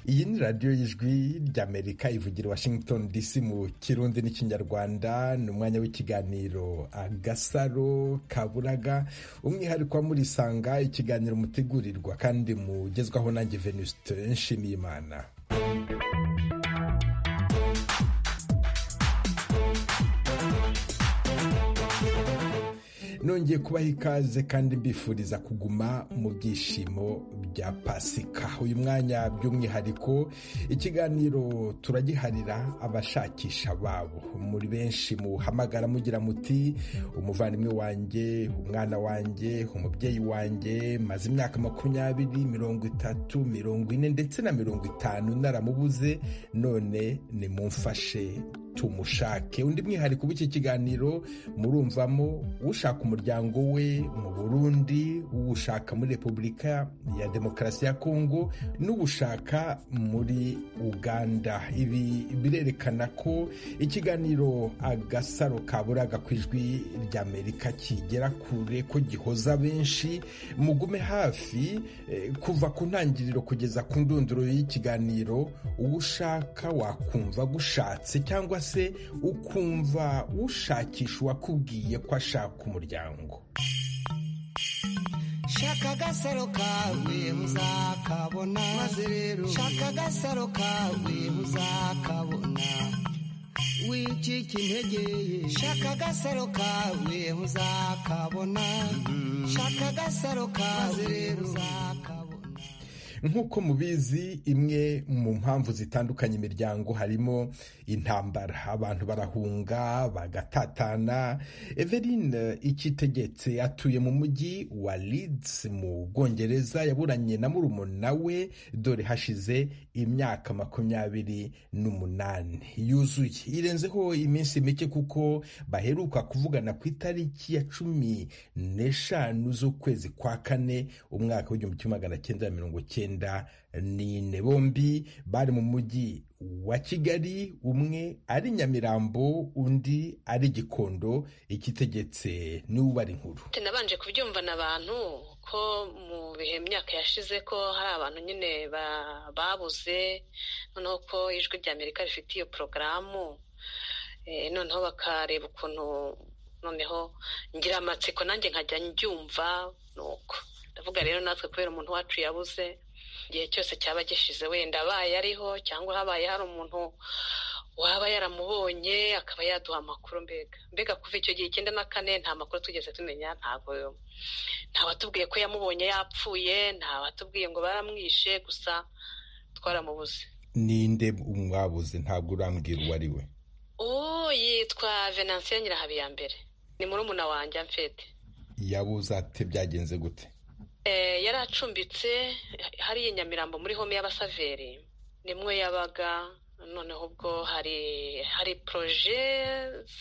iyi ni radiyo y'ijwi ry'amerika ivugira washington dc mu kirundi n'ikinyarwanda ni umwanya w'ikiganiro agasaro kaburaga umwihariko murisanga ikiganiro mutegurirwa kandi mugezwaho nanjye venuste nshimiyimana nongeye kubaha ikaze kandi mbifuriza kuguma mu byishimo bya pasika uyu mwanya by'umwihariko ikiganiro turagiharira abashakisha babo muri benshi muhamagara mugira muti umuvandimwe wanjye umwana wanjye umubyeyi wanjye maze imyaka makumyabiri mirongo itatu mirongo ine ndetse na mirongo itanu naramubuze none nimumfashe tumushake undi mwihariko w'iki kiganiro murumvamo ushaka umuryango we mu burundi uwushaka muri repubulika ya demokarasi ya kongo n'uwushaka muri uganda ibi birerekana ko ikiganiro agasaro kaburaga ku ijwi ry'amerika kigera kure ko gihoza benshi mugume hafi kuva ku ntangiriro kugeza ku ndunduro y'ikiganiro uwo ushaka wakumva gushatse cyangwa se ukumva ushakisha uwakubwiye ko ashaka umuryango shaka agasaro kawe uzakabona maze rero shaka agasaro kawe uzakabona wicika integeye shaka agasaro kawe uzakabona shaka agasaro kawe uzakabona nk'uko mubizi imwe mu mpamvu zitandukanye imiryango harimo intambara abantu barahunga bagatatana Eveline ikitegetse atuye mu mujyi wa Leeds mu bwongereza yaburanye na murumuna we dore hashize imyaka makumyabiri n'umunani yuzuye irenzeho iminsi mike kuko baheruka kuvugana ku itariki ya cumi n'eshanu z'ukwezi kwa kane umwaka w'igihumbi kimwe magana cyenda na mirongo cyenda nine bombi bari mu mujyi wa kigali umwe ari nyamirambo undi ari gikondo ikitegetse n'ubara inkuru nabanje kubyumvana abantu ko mu bihe myaka yashize ko hari abantu nyine babuze noneho ko ijwi rya amerika rifite iyo porogaramu noneho bakareba ukuntu noneho ngira amatsiko nanjye nkajya njyumva nuko ndavuga rero natwe kubera umuntu wacu yabuze igihe cyose cyaba gishize wenda abaye ariho cyangwa habaye hari umuntu waba yaramubonye akaba yaduha amakuru mbega mbega kuva icyo gihe icyenda na kane nta makuru tugeze tumenya ntabwo nta watubwiye ko yamubonye yapfuye nta watubwiye ngo baramwishe gusa twaramubuze ninde mwabuze ntabwo urambwira uwo ari we ubu yitwa venansiyo nyirahabiyambere ni murumuna wanjye amfete yabuze ate byagenze gute yari acumbitse hariya i nyamirambo muri home y'abasaveri nimwe yabaga noneho ubwo hari hari poroje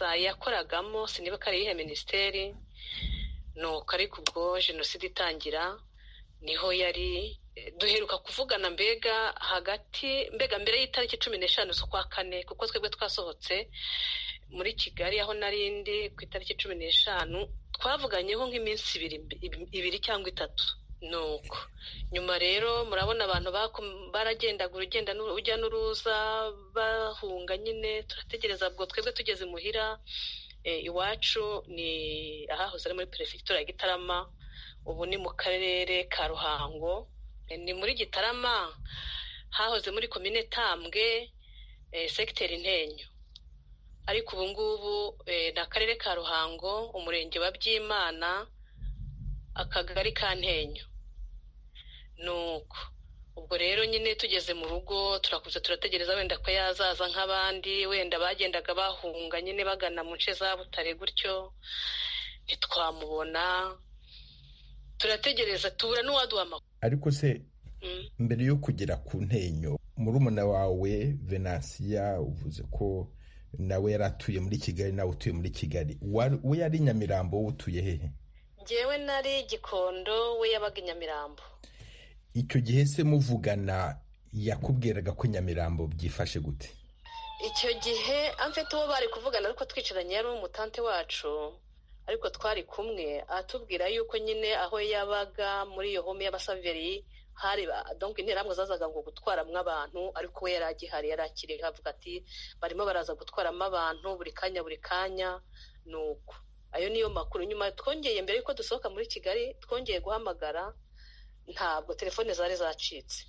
yakoragamo siniba ko ari iyihe minisiteri nuko ariko ubwo jenoside itangira niho yari duheruka kuvugana mbega hagati mbega mbere y'itariki cumi n'eshanu z'ukwa kane kuko twebwe twasohotse muri kigali aho narindi ku itariki cumi n'eshanu twavuganyeho nk'iminsi ibiri cyangwa itatu nuko nyuma rero murabona abantu baragendaga urugenda urujya n'uruza bahunga nyine turategereza ubwo twebwe tugeze muhira iwacu ni ahahoze ari muri perefegitura ya gitarama ubu ni mu karere ka ruhango ni muri gitarama hahoze muri komine tambwe segiteri ntenyo ariko ubu ngubu ni akarere ka ruhango umurenge wa byimana akagari ka ntenyo nuko ubwo rero nyine tugeze mu rugo turakuze turategereza wenda ko yazaza nk'abandi wenda bagendaga bahunga nyine bagana mu nce za butare gutyo ntitwamubona turategereza tubura n'uwaduha amakuru ariko se mbere yo kugera ku ntenyo murumuna wawe venansiya uvuze ko nawe yari atuye muri kigali nawe utuye muri kigali we yari nyamirambo wowe utuye hehe ngewe nari gikondo we yabaga i nyamirambo icyo gihe se muvugana yakubwiraga ko nyamirambo byifashe gute icyo gihe amfite uwo bari kuvugana ariko twicaranye yari umutante wacu ariko twari kumwe atubwira yuko nyine aho yabaga muri iyo home y'abasaveri hari donc interamwe zazaga ngo gutwaramwo abantu ariko we yari agihari yari akiri avuga ati barimo baraza gutwaramo abantu buri kanya buri kanya ni uko ayo niyo makuru nyuma twongeye mbere yuko dusohoka muri kigali twongeye guhamagara ntabwo telefone zari zacitse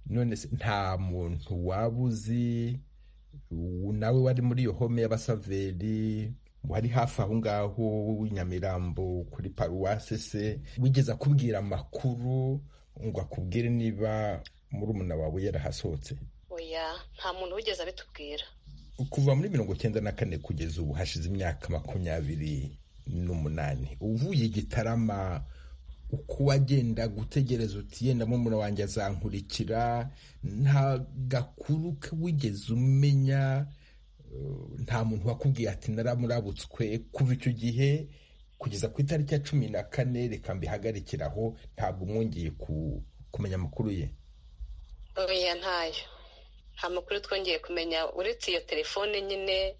none se nta muntu waba uzi nawe wari muri iyo home y'abasaveri wari hafi aho ngaho nyamirambo kuri paruwasi se wigeze akubwira amakuru ngo akubwire niba murumuna wawe yarahasohotse oya nta muntu wigeze abitubwira kuva muri mirongo cyenda na kane kugeza ubu hashize imyaka makumyabiri n'umunani uvuye igitarama uko wagenda gutegereza uti yenda murumuna wanjye azankurikira nta gakuru ke wigeze umenya nta muntu wakubwiye ati naramurabutswe kuva icyo gihe kugeza ku itariki ya cumi na kane reka mbihagarikiraho ntabwo mwongeye kumenya amakuru ye oya ntayo nta makuru twongeye kumenya uretse iyo telefone nyine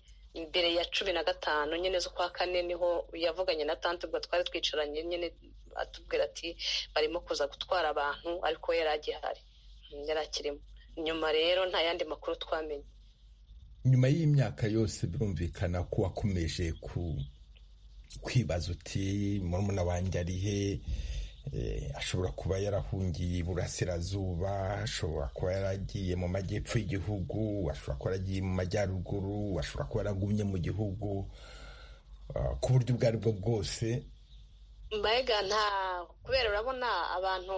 mbere ya cumi na gatanu nyine z'ukwa kane niho yavuganye na tante ubwo twari twicaranye nyine atubwira ati barimo kuza gutwara abantu ariko yari agihari yari akirimo nyuma rero nta yandi makuru twamenye nyuma y'imyaka yose birumvikana ko wakomeje ku kwibaza uti murumuna wanjye ari he ashobora kuba yarahungiye iburasirazuba ashobora kuba yaragiye mu majyepfo y'igihugu ashobora kuba yaragiye mu majyaruguru ashobora kuba yaragumye mu gihugu ku buryo ubwo ari bwo bwose mbega nta kubera urabona abantu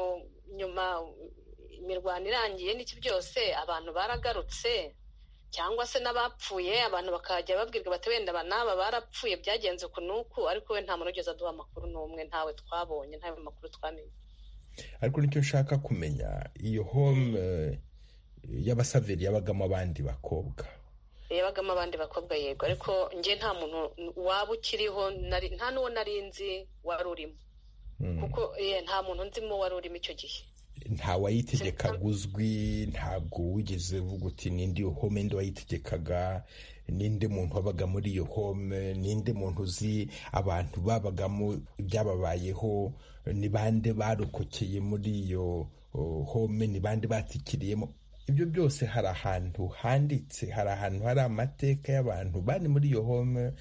nyuma imirwano irangiye n'iki byose abantu baragarutse cyangwa se n'abapfuye abantu bakajya babwirwa bati wenda n'aba barapfuye byagenze uku n'uku ariko we nta muntu ugeze aduha amakuru n'umwe ntawe twabonye ntawe makuru twamenye ariko nicyo nshaka kumenya iyo home y'abasaveri yabagamo abandi bakobwa yabagamo abandi bakobwa yego ariko njye nta muntu waba ukiriho nta n'uwo nari nzi wari urimo kuko nta muntu nzimo wari urimo icyo gihe ntawayitegekaga uzwi ntabwo wigeze uvuga uti ninde iyo home ndi wayitegekaga ninde muntu wabaga muri iyo home ninde muntu uzi abantu babagamo ibyababayeho ni bande barokokeye muri iyo home ni bande batikiriyemo ibyo byose hari ahantu handitse hari ahantu hari amateka y'abantu bari muri iyo home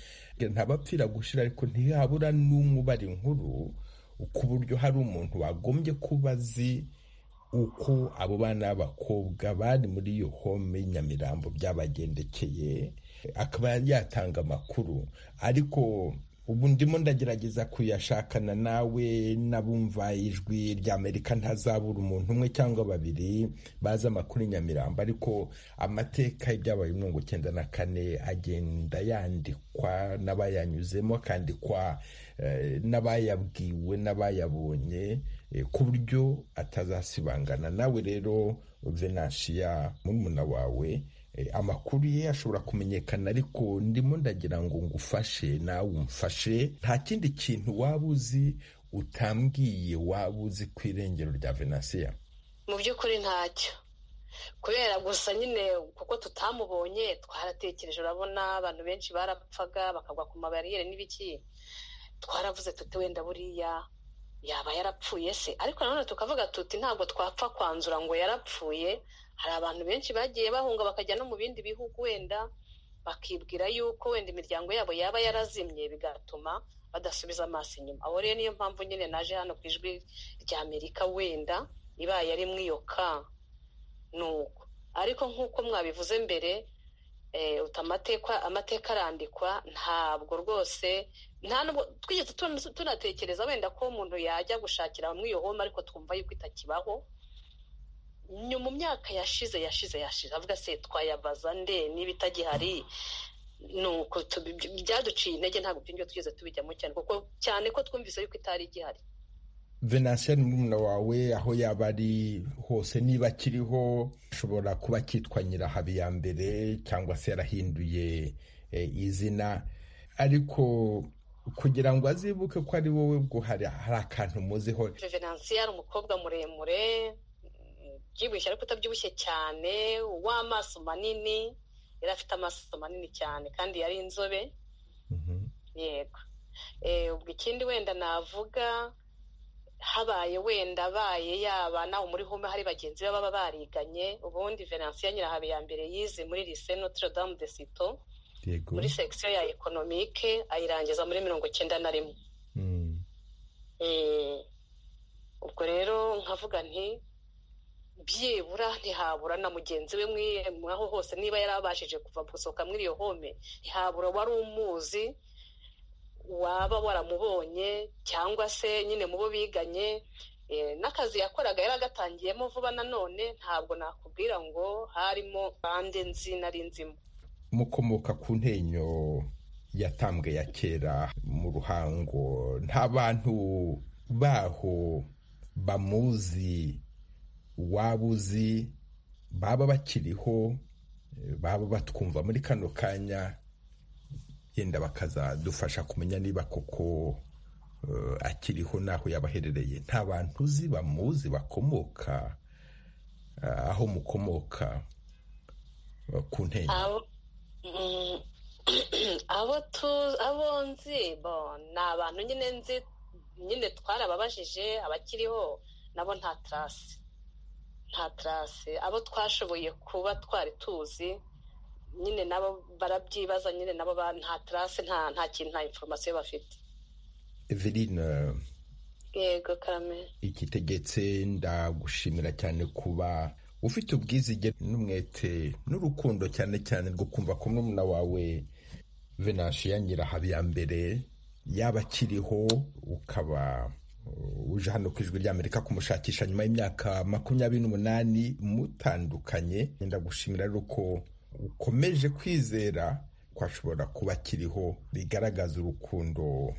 ntabapfira gushira ariko ntihabura n'umwe ubara inkuru ku buryo hari umuntu wagombye kuba azi uko abo bana b'abakobwa bari muri iyo home nyamirambo byabagendekeye akaba yatanga amakuru ariko ubu ndimo ndagerageza kuyashakana nawe n'abumva ijwi ry'amerika ntazabura umuntu umwe cyangwa babiri bazi amakuru nyamirambo ariko amateka y'ibyabaye muri mirongo icyenda na kane agenda yandikwa n'abayanyuzemo akandikwa n'abayabwiwe n'abayabonye ku buryo atazasibangana nawe rero venansiya murumuna wawe amakuru ye ashobora kumenyekana ariko ndimo ndagira ngo ngufashe nawe umfashe nta kindi kintu waba uzi utambwiye waba uzi ku irengero rya venansiya mu by'ukuri ntacyo kubera gusa nyine kuko tutamubonye twaratekereje urabona abantu benshi barapfaga bakagwa ku mabariyeri n'ibiki twaravuze tuti wenda buriya yaba yarapfuye se ariko nanone tukavuga tuti ntabwo twapfa kwanzura ngo yarapfuye hari abantu benshi bagiye bahunga bakajya no mu bindi bihugu wenda bakibwira yuko wenda imiryango yabo yaba yarazimye bigatuma badasubiza amaso inyuma abo rero niyo mpamvu nyine naje hano ku ijwi rya amerika wenda ibaye ari mwiyoka ni uko ariko nk'uko mwabivuze mbere amateka amateka arandikwa ntabwo rwose nta nubwo twigeze tunatekereza wenda ko umuntu yajya gushakira muri iyo home ariko twumva yuko itakibaho mu myaka yashize yashize yashize avuga se twayabaza nde niba itagihari ni uko byaduciye intege ntabwo ibyo twigeze tubijyamo cyane kuko cyane ko twumvise yuko itari igihari venansiya ni murumuna wawe aho yaba ari hose niba akiriho ashobora kuba akitwa nyirahabi ya mbere cyangwa se yarahinduye izina ariko kugira ngo azibuke ko ari wowe ubwo hari akantu muziho venansiya ari umukobwa muremure ubyibushye ariko utabyibushye cyane w'amaso manini yari afite amaso manini cyane kandi yari inzobe yego ubwo ikindi wenda navuga habaye wenda abaye yaba nawe muri home hari bagenzi be baba bariganye ubundi veransiyo nyirahabiyambere yize muri lise notre dame de sito muri sekisiyo ya ekonomike ayirangiza muri mirongo icyenda na rimwe ubwo rero nkavuga nti byibura ntihabura na mugenzi we aho hose niba yari abashije kuva gusohoka muri iyo home ntihabura wari umuzi waba waramubonye cyangwa se nyine mu bo biganye n'akazi yakoraga yari agatangiyemo vuba nanone ntabwo nakubwira ngo harimo bande nzi nari nzimo mukomoka ku ntenyo yatambwe ya kera mu ruhango nta bantu baho bamuzi waba uzi baba bakiriho baba batwumva muri kano kanya yenda bakazadufasha kumenya niba koko akiriho n'aho yabaherereye nta bantu uzi bamuzi bakomoka aho mukomoka ku ntego abo nzi ni abantu nyine nzi nyine twarababajije abakiriho nabo nta tarasi nta tarasi abo twashoboye kuba twari tuzi nyine nabo barabyibaza nyine nabo nta tarase nta kintu nta inforomasiyo bafite eveline yego kamera igitegetse ndagushimira cyane kuba ufite ubwizige n'umwete n'urukundo cyane cyane rwo kumva ko murumuna wawe venanshi nyirahabiyambere yaba akiriho ukaba uje hano ku ijwi ry'amerika kumushakisha nyuma y'imyaka makumyabiri n'umunani mutandukanye ndagushimira rero ko ukomeje kwizera ko ashobora kuba akiriho bigaragaza urukundo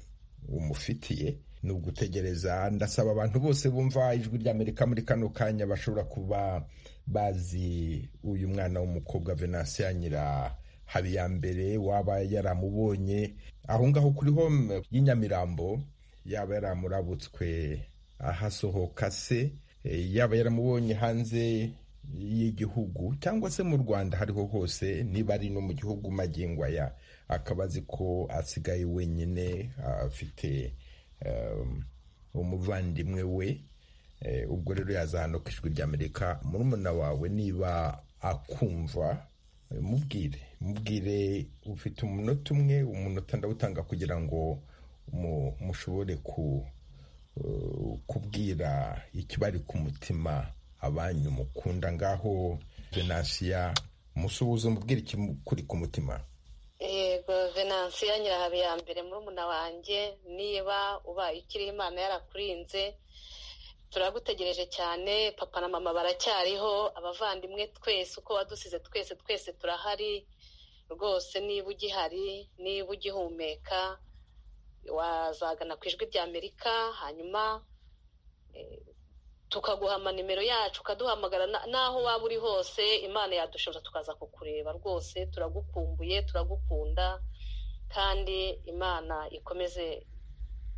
umufitiye ni ugutegereza ndasaba abantu bose bumva ijwi ry'amerika muri kano kanya bashobora kuba bazi uyu mwana w'umukobwa venansiya nyira habiyambere waba yaramubonye aho ngaho kuri home y'inyamirambo yaba yaramurabutswe ahasohoka se yaba yaramubonye hanze y'igihugu cyangwa se mu rwanda hariho hose niba ari no mu gihugu magingo aya akaba azi ko asigaye wenyine afite umuvandimwe we ubwo rero yaza hano ku ijwi ry'amerika murumuna wawe niba akumva mubwire mubwire ufite umunota umwe umunota ndawutanga kugira ngo mushobore kubwira ikibari ku mutima abanyu mukunda ngaho venansiya musuhuza umubwira ikimukuri ku mutima yego venansiya nyirahabiyambere murumuna wanjye niba ubaye ukiri imana yarakurinze turagutegereje cyane papa na mama baracyariho abavandimwe twese uko wadusize twese twese turahari rwose niba ugihari niba ugihumeka wazagana ku ijwi ry'amerika hanyuma tukaguhama nimero yacu ukaduhamagara n'aho waba uri hose imana yadushoboza tukaza kukureba rwose turagukumbuye turagukunda kandi imana ikomeze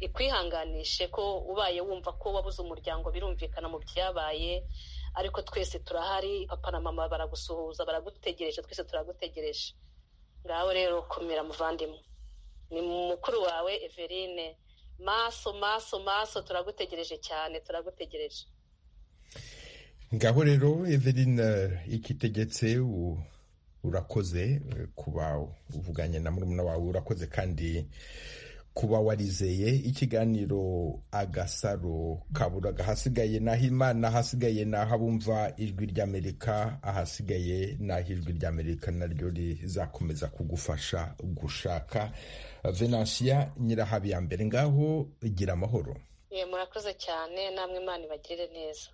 ikwihanganishe ko ubaye wumva ko wabuze umuryango birumvikana mu byabaye ariko twese turahari papa na mama baragusuhuza baragutegereje twese turagutegereje ngaho rero komera muvandimwe ni mukuru wawe everine maso maso maso turagutegereje cyane turagutegereje ngaho rero eveline ikitegetse urakoze kuba uvuganye na murumuna wawe urakoze kandi kuba warizeye ikiganiro agasaro kabura ahasigaye n'aho imana ahasigaye n'aho abumva ijwi ry'amerika ahasigaye n'aho ijwi ry'amerika naryo rizakomeza kugufasha gushaka venansiya nyirahabiyambere ngaho gira amahoro murakoze cyane namwe imana ibagirire neza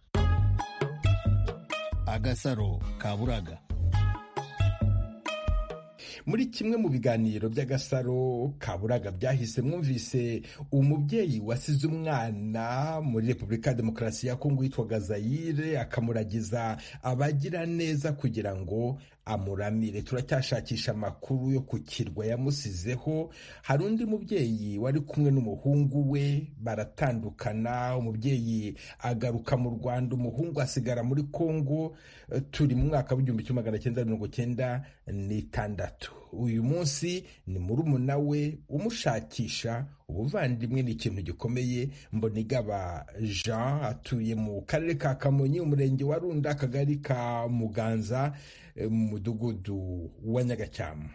agasaro kaburaga muri kimwe mu biganiro by'agasaro kaburaga byahise mwumvise umubyeyi wasize umwana muri repubulika ya demokarasi ya kongo witwaga zayire akamuragiza abagira neza kugira ngo amuramire turacyashakisha amakuru yo ku kirwa yamusizeho hari undi mubyeyi wari kumwe n'umuhungu we baratandukana umubyeyi agaruka mu rwanda umuhungu asigara muri kongo turi mu mwaka w'igihumbi kimwe magana cyenda mirongo cyenda n'itandatu uyu munsi ni murumuna we umushakisha ubuvandimwe ni ikintu gikomeye mbonigaba jean atuye mu karere ka kamonyi umurenge wa runda akagari ka muganza mu mudugudu wa nyagashyamba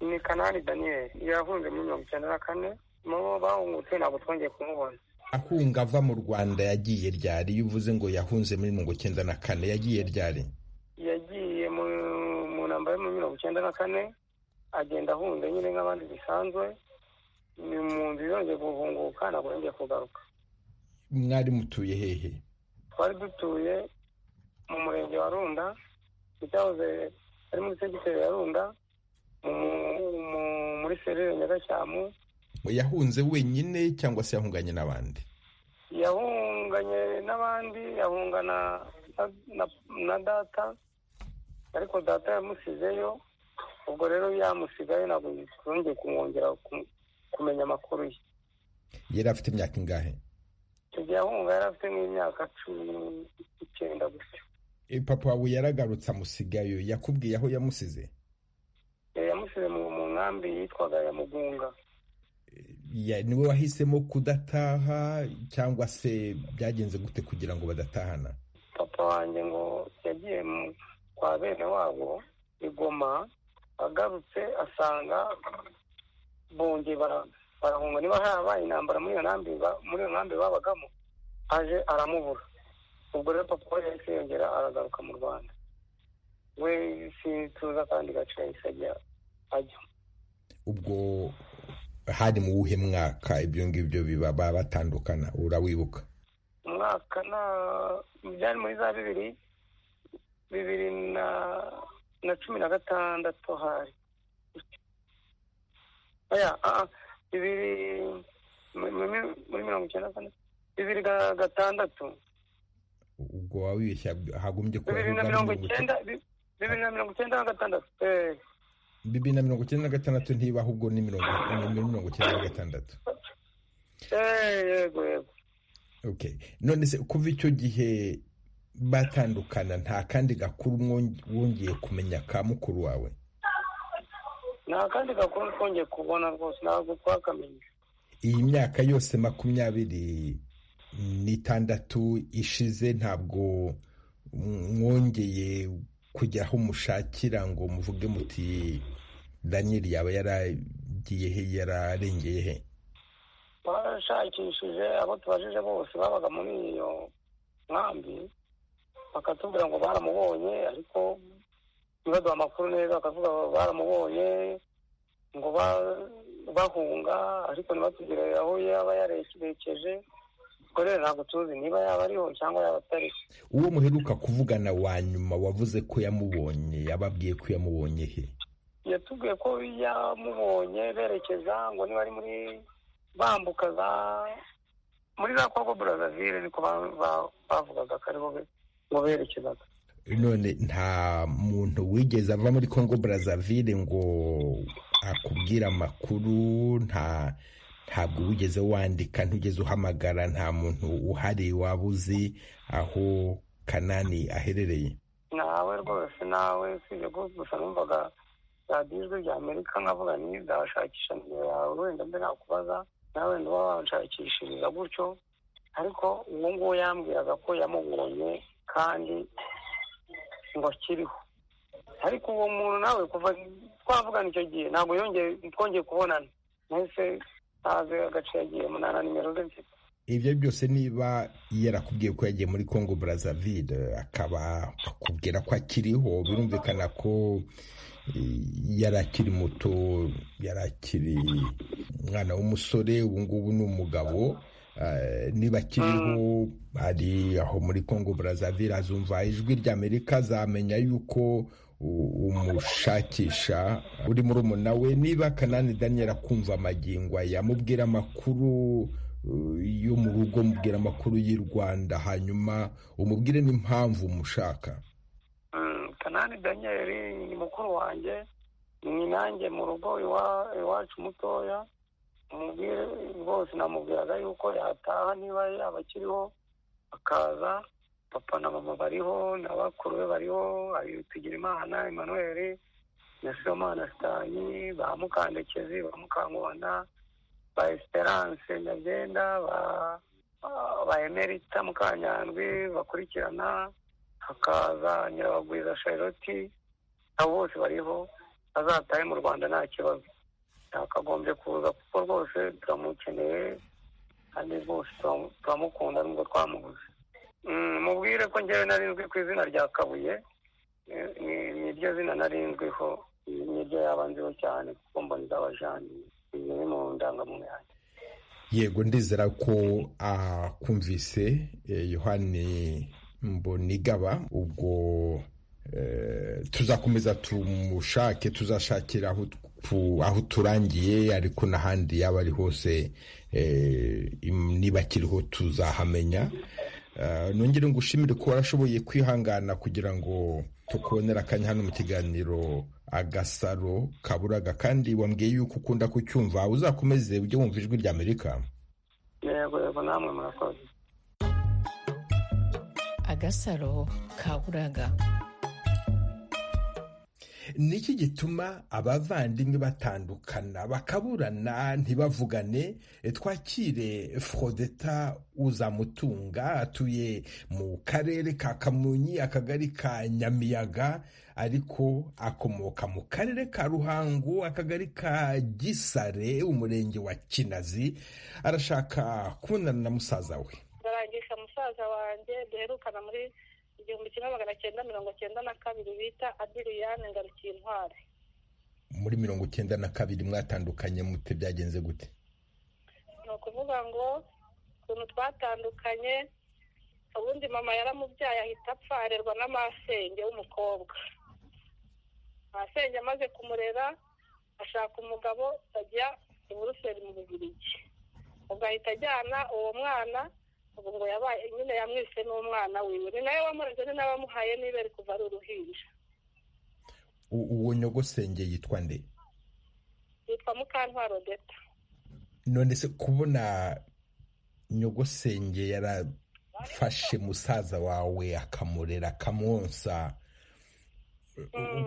ni kanani daniel yahunze muri mirongo icyenda na kane mu bahungutse ntabwo twongeye kumubona ahunga ava mu rwanda yagiye ryari iyo uvuze ngo yahunze muri mirongo icyenda na kane yagiye ryari yagiye mu ntambaro yo muri mirongo icyenda na kane agenda ahunze nyine nk'abandi bisanzwe ni mu nzu yongeye guhunguka ntabwo yongeye kugaruka mwari mutuye hehe twari dutuye mu murenge wa runda icyahoze ari muri segiteri ya runda muri serire nyagashyamu yahunze wenyine cyangwa se yahunganye n'abandi yahunganye n'abandi yahungana na data ariko data yamusizeyo ubwo rero yamusigaye ntabwo twongeye kumwongera kumenya amakuru ye yari afite imyaka ingahe icyo gihe ahunga yari afite nk'imyaka cumi n'icyenda gutyo papa wawe yaragarutse amusigayo yakubwiye aho yamusize yamusize mu nkambi yitwaga ya mugunga niwe wahisemo kudataha cyangwa se byagenze gute kugira ngo badatahana papa wanjye ngo yagiye kwa bene wabo igoma agarutse asanga bongeye barahunga niba harabaye intambara muri iyo nkambi muri iyo nkambi babagamo aje aramubura ubwo rero papa we yahise yongera aragaruka mu rwanda we sintuza akandi gace yahise ajya ajya ubwo hari mu wuhe mwaka ibyo ngibyo biba baba batandukana urawibuka umwaka na byari muri za bibiri bibiri na na cumi na gatandatu hari bibiri muri mirongo icyenda kane bibiri na gatandatu ubwo wabibeshya hagombye kuba bibiri na mirongo icyenda bibiri na mirongo icyenda na gatandatu bibiri na mirongo icyenda na gatandatu ntiba ahubwo ni mirongo icyenda na gatandatu yego yego none se kuva icyo gihe batandukana nta kandi gakuru wongeye kumenya ka mukuru wawe nta kandi gakuru twongeye kubona rwose ntabwo twakamenya iyi myaka yose makumyabiri n'itandatu ishize ntabwo mwongeye kujya aho mushakira ngo muvuge muti daniyeli yaba yaragiye he yararengeye he barashakishije abo tubajije bose babaga muri iyo nkambi bakatubwira ngo baramubonye ariko ntibaduha amakuru neza bakavuga baramubonye ngo bahunga ariko ntibatugire aho yaba yarekeje ubwo rero ntabwo tuzi niba yaba ariho cyangwa yaba atariho uwo muheruka kuvugana wa nyuma wavuze ko yamubonye yababwiye ko yamubonye he yatubwiye ko yamubonye berekeza ngo niba ari muri bambuka za muri za kongo burazavire niko bavugaga ko ariho ngo berekezaga none nta muntu wigeze ava muri kongo burazavire ngo akubwire amakuru nta ntabwo wigeze wandika ntugeze uhamagara nta muntu uhari waba uzi aho kanani aherereye ntawe rwose nawe usibye ko gusa numvaga radiyo ijwi rya amerika nkavuga ntizashakisha nimero yawe wenda mbe nakubaza nawe wenda uba wanshakishiriza gutyo ariko uwo nguwo yambwiraga ko yamubonye kandi ngo akiriho ariko uwo muntu nawe kuva twavugana icyo gihe ntabwo yongeye twongeye kubonana nahise ntazi agace yagiyemo nta na nimero ze mfite ibyo byose niba yarakubwiye ko yagiye muri congo brazzaville akaba akubwira ko akiriho birumvikana ko yari akiri muto yari akiri umwana w'umusore ubu ngubu ni umugabo niba akiriho hari aho muri congo brazzaville azumva ijwi rya amerika azamenya yuko umushakisha uri muri umuna we niba kanani daniel akumva amagingo yamubwira amakuru yo mu rugo amubwira amakuru y'i rwanda hanyuma umubwire n'impamvu umushaka kandi daniel ni mukuru wanjye ni nanjye mu rugo iwacu mutoya umubwire bose namubwiraga yuko yataha niba yaba akiriho akaza papa na mama bariho na bakuru be bariho tugira imana emanuweli na somana sitani ba mukandekezi ba mukangubana ba esperance nyabyenda ba emerita mukanyandwi bakurikirana hakaza nyirabagwiza charlotte nabo bose bariho azatahe mu rwanda nta kibazo yakagombye kuza kuko rwose turamukeneye kandi rwose turamukunda nubwo twamuguze mubwire ko ngewe narinzwi ku izina rya kabuye ni ryo zina narinzwiho ni ryo yaba nziho cyane kuko mbona iz'abajani ni mu ndangamuntu yanjye yego ndizera ko akumvise yohani mbonigaba ubwo tuzakomeza tumushake tuzashakira aho turangiye ariko n'ahandi yaba ari hose niba akiriho tuzahamenya nongere ngo ushimire ko warashoboye kwihangana kugira ngo tukubonere akanya hano mu kiganiro agasaro kaburaga kandi wambwiye yuko ukunda kucyumva uzakomeze ujye wumva ijwi rya amerika yego yego namwe murakoze agasaro kaburaga niki gituma abavandimwe batandukana bakaburana ntibavugane twakire forodeta uzamutunga atuye mu karere ka kamonyi akagari ka nyamiyaga ariko akomoka mu karere ka ruhango akagari ka gisare umurenge wa kinazi arashaka kubonana na musaza we ndarangisha musaza wanjye duherukana muri igihumbi kimwe magana cyenda mirongo cyenda na kabiri bita adiriyane ngarukiye intwari muri mirongo cyenda na kabiri mwatandukanye mute byagenze gute ni ukuvuga ngo ukuntu twatandukanye ubundi mama yaramubyaye ahita apfa arerwa n'amasenge w'umukobwa amasenge amaze kumurera ashaka umugabo ajya i buruseli mu bubirigi ubwo ahita ajyana uwo mwana ubu ngo yabaye nyine yamwise n'umwana wiwe ni nawe wamureze ni nawe wamuhaye niba ari kuva ari uruhinja uwo nyogosenge yitwa nde yitwa mukantwaro deta none se kubona nyogosenge yarafashe musaza wawe akamurera akamwonsa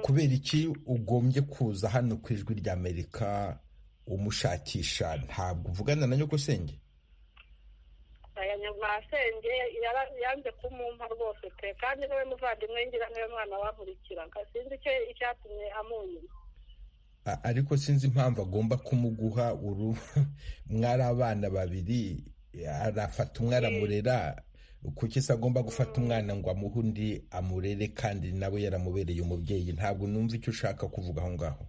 kubera iki ugombye kuza hano ku ijwi ry'amerika umushakisha ntabwo uvugana na nyogosenge masenge yanze kumumpa rwose pe kandi niwe muvandimwe ngira niwe mwana wankurikiraga sinzi icyo icyatumye amunyuma ariko sinzi impamvu agomba kumuguha uru mwari abana babiri arafata umwe aramurera kuki se agomba gufata umwana ngo amuhe undi amurere kandi nawe yaramubereye umubyeyi ntabwo numva icyo ushaka kuvuga aho ngaho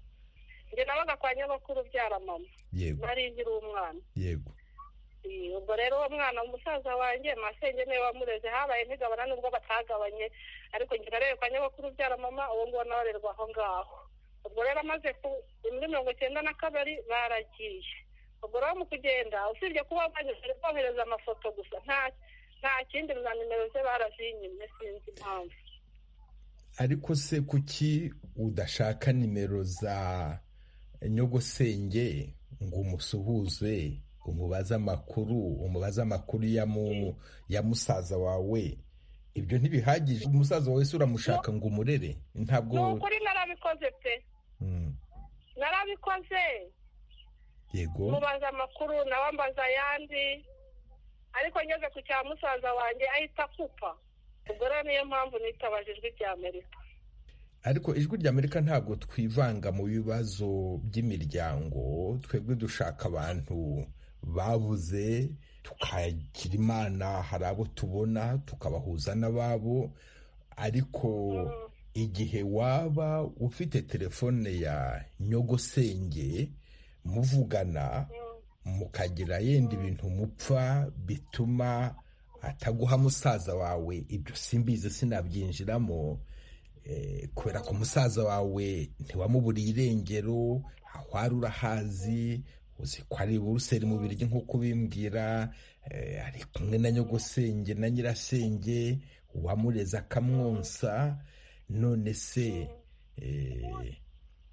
njye nabaga kwa nyabakuru ubyara mama yego ntaringira umwana yego ubwo rero uwo mwana umusaza wanjye masenge niwe wamureze habaye ntigabana n'ubwo batagabanye ariko njye narebe kwa nyabakuru ubyara mama uwo nguwo nawe arerwa aho ngaho ubwo rero amaze muri mirongo icyenda na kabiri baragiye ubwo rero mu kugenda usibye kuba bohereza amafoto gusa nta kindi na nimero ze barazinyimye sinzi impamvu ariko se kuki udashaka nimero za nyogosenge ngo umusuhuze umubaza amakuru umubaza amakuru ya musaza wawe ibyo ntibihagije umusaza wawe se uramushaka ngo umurere ntabwo ni ukuri narabikoze pe narabikoze yego mubaza amakuru nawe ambaza ayandi ariko ngeze ku cya musaza wanjye ahita akupa ubwo rero niyo mpamvu nitabaje ijwi rya amerika ariko ijwi ry'amerika ntabwo twivanga mu bibazo by'imiryango twebwe dushaka abantu babuze tukagira imana hari abo tubona tukabahuza n'ababo ariko igihe waba ufite telefone ya nyogosenge muvugana mukagira yenda ibintu mupfa bituma ataguha musaza wawe ibyo simbizi sinabyinjiramo kubera ko musaza wawe ntiwamuburiye irengero wari urahazi uzi ko ari buruseli mu biryo nk'uko ubimbwira ari kumwe na nyogosenge na nyirasenge wamureza akamwonsa none se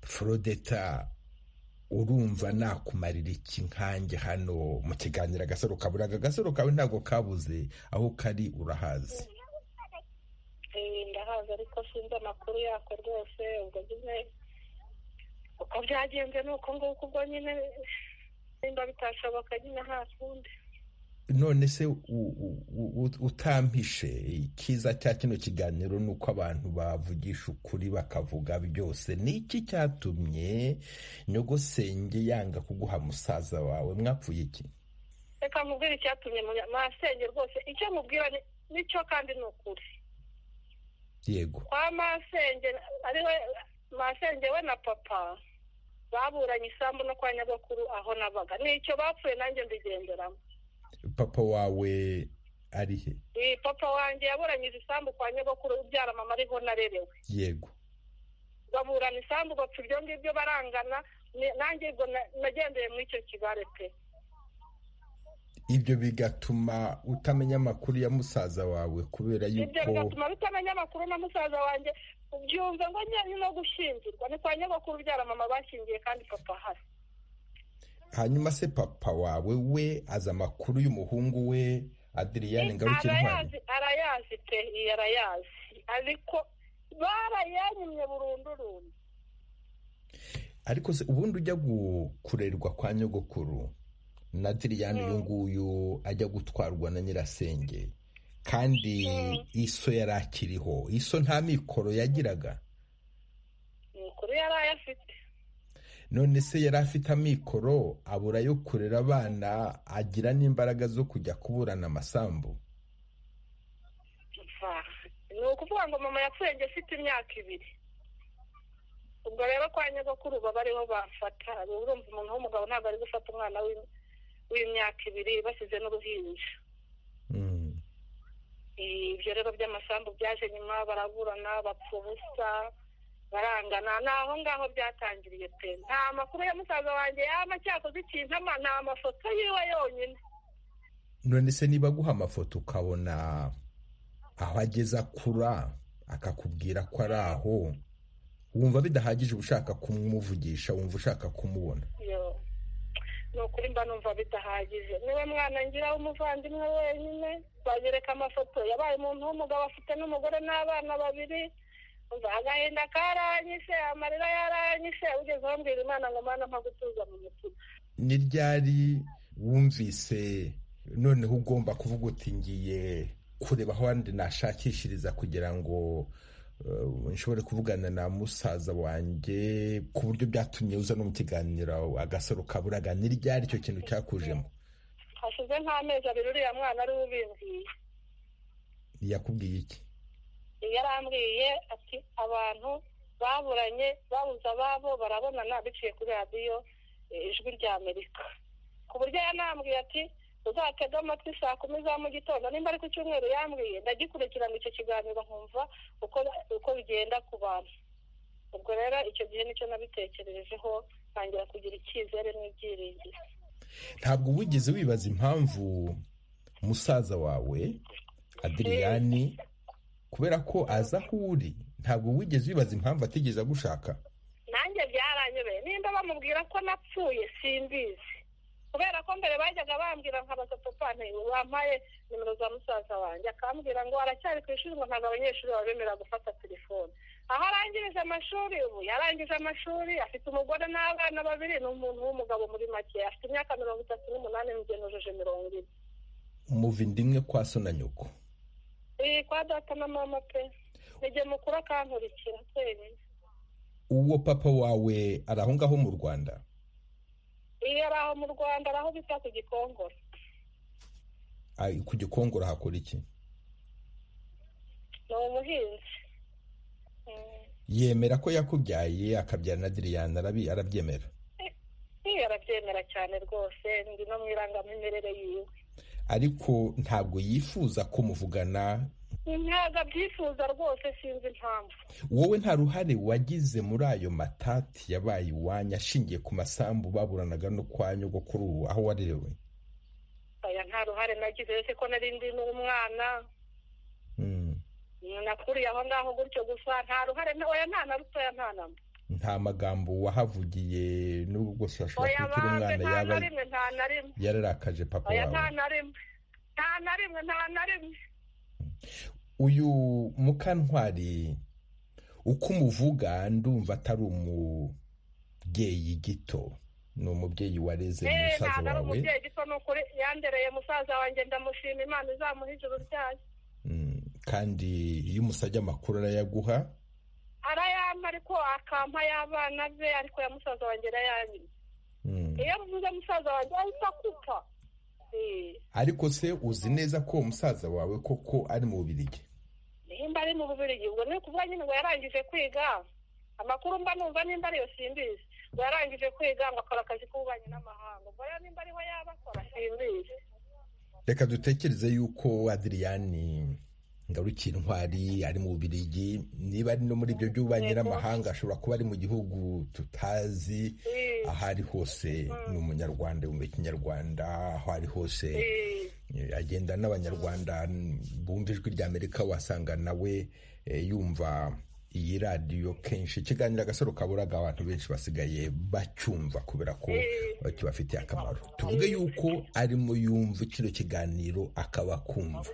forodeta urumva nakumarira iki nkange hano mu kiganiro agasaro kaburaga agasaro kawe ntabwo kabuze aho kari urahazi ndahaza ariko sinzi amakuru yako rwose ubwo nyine uko byagenze ni uko nguko ubwo nyine nimba bitashoboka nyine nta kundi none se u- u- u- utampishe ikiza cya kino kiganiro ni uko abantu bavugisha ukuri bakavuga byose ni iki cyatumye nyogosenge yanga kuguha musaza wawe mwapfuye iki reka mubwire icyatumye munya- masenge rwose icyo mubwira ni- nicyo kandi ni ukuri yego kwa masenge ari we masenge we na papa baburanye isambu no kwa nyagakuru aho nabaga nicyo bapfuye nanjye mbigenderamo papa wawe ari he Eh, papa wanjye yaburanyije isambu kwa nyagakuru ubyara mama ariho narerewe yego baburana isambu bapfa ibyo ngibyo barangana ni- nanjye ubwo na- nagendeye muri icyo kibare pe ibyo bigatuma utamenya amakuru ya musaza wawe kubera ibyo yuko bigatuma bitamenya amakuru na musaza wanjye ubyumve ngo nyine no gushyingirwa ni kwa nyagakuru ubyara mama bashyingiye kandi papa ahari hanyuma se papa wawe we azi amakuru y'umuhungu we adiriyane ngaruke intwari arayazi arayazi pe iyi arayazi ariko barayanyimye burundurundi ariko se ubundi ujya gu- kurerwa kwa nyogokuru na diriyane uyu nguyu ajya gutwarwa na nyirasenge kandi iso yari akiriho iso nta mikoro yagiraga amakuru yari ayafite none se yari afite amikoro abura yo kurera abana agira n'imbaraga zo kujya kuburana amasambu Va. ni ukuvuga ngo mama yapfuye njye afite imyaka ibiri ubwo rero kwa nyogokuru baba ariho bafata urumva umuntu w'umugabo ntabwo ari gufata umwana w'im- w'imyaka ibiri basize n'uruhinja Mm. ibyo rero by'amasambu byaje nyuma baraburana bapfa ubusa barangana ni aho ngaho byatangiriye pe nta makuru ya musaza wanjye yaba cyakoze ikintu ama nta mafoto yiwe yonyine none se niba aguha amafoto ukabona aho ageze akura akakubwira ko ari aho wumva bidahagije uba ushaka kumuvugisha wumva ushaka kumubona yo ni ukuri mba numva bidahagije niwe mwana ngira w'umuvandimwe wenyine banyereka amafoto yabaye umuntu w'umugabo afite n'umugore n'abana babiri umva agahinda karanyishe amarira yaranyishe ugeze aho mbwira imana ngo mana mpa gutuza mu mutima ni ryari wumvise noneho ugomba kuvuga uti ngiye kureba aho wandi nashakishiriza kugira ngo eh, nshobore kuvugana na musaza wanjye ku buryo byatumye uza no mu kiganiro agasaro kaburaga ni ryari icyo kintu cyakujemo hashize nk'amezi abiri uriya mwana ari we ubimbwiye yakubwiye iki yarambwiye ati abantu baburanye babuze ababo barabonana biciye kuri radiyo eh, ijwi rya amerika ku buryo yanambwiye ati uzatege amatwi saa kumi za mu gitondo nimba ari ku cyumweru yambwiye ndagikurikirana icyo kiganiro nkumva uko uko bigenda ku bantu ubwo rero icyo gihe nicyo nabitekerejeho ntangira kugira icyizere n'ibyiringiro ntabwo wigeze wibaza impamvu musaza wawe adiriyani kubera ko aza aho uri ntabwo wigeze wibaza impamvu atigeze agushaka nanjye byaranyobeye nimba bamubwira ko napfuye simbizi kubera ko mbere bajyaga bambwira nkabaza papa wampaye nimero za musaza wanjye akambwira ngo aracyari ku ishuri ngo ntabwo abanyeshuri babemera gufata telefone aho arangirije amashuri ubu yarangije amashuri afite umugore n'abana babiri ni umuntu w'umugabo muri make afite imyaka mirongo itatu n'umunani mugenujije mirongo ine muva inda imwe kwa so na nyoko iyi kwa data na mama pe nijye mukuru akankurikira twenyine uwo papa wawe ari aho ngaho mu rwanda iyo ari aho mu rwanda ari aho bita ku gikongoro Ari ku gikongoro hakora iki ni umuhinzi Mm. yemera ko yakubyaye akabyara na diriyani arabi- arabyemera Iyo arabyemera cyane rwose ndi no mu irangamimerere yiwe ariko ntabwo yifuza ko muvugana ntabwo abyifuza rwose sinzi impamvu wowe nta ruhare wagize muri ayo matati yabaye iwanyu ashingiye ku masambu baburanaga no kwa nyogokuru aho warerewe aya nta ruhare nagize uretse ko nari ndi n'umwana Mm. nakuriye aho ngaho gutyo gusa nta ruhare na oya nta na rutoya nta na mba nta magambo wahavugiye n'ubwo bwose washobora oya kuba ukiri umwana banze nta yaba na rimwe nta na rimwe yararakaje papa oya nta wawe na rimwe nta na rimwe nta na rimwe uyu mukantwari uko umuvuga ndumva atari umubyeyi gito ni umubyeyi wareze eee musaza ntabwo ari wawe umubyeyi gito ni ukuri yandereye musaza wanjye ndamushima imana izamuha ijuru ryayo Mm, kandi iyo umusabye amakuru arayaguha arayampa ariko akampa y'abana be ariko ya musaza wanjye arayanyima Mm. iyo mvuze musaza wanjye ahita akupa Eee. ariko se uzi neza ko uwo musaza wawe koko ari mu bubirigi nimba ari mu bubirigi ubwo ni ukuvuga nyine ngo yarangije kwiga amakuru mba numva nimba ariyo simbizi ngo yarangije kwiga ngo akora akazi k'ububanyi n'amahanga ubwo rero nimba ariho yaba akora simbizi reka dutekereze yuko adiriyani ngarukiye intwari ari mu bubirigi niba ari no muri ibyo by'ububanyi n'amahanga ashobora kuba ari mu gihugu tutazi Eh, aho ari hose ni umunyarwanda yumva ikinyarwanda aho ari hose eh, eh, agenda n'abanyarwanda bumva ijwi ry'amerika wasanga nawe eh, yumva iyi radiyo kenshi ikiganiro agasaro kaburaga abantu benshi basigaye bacyumva kubera ko Eh. kibafitiye akamaro tuvuge yuko arimo yumva kino kiganiro akaba akumva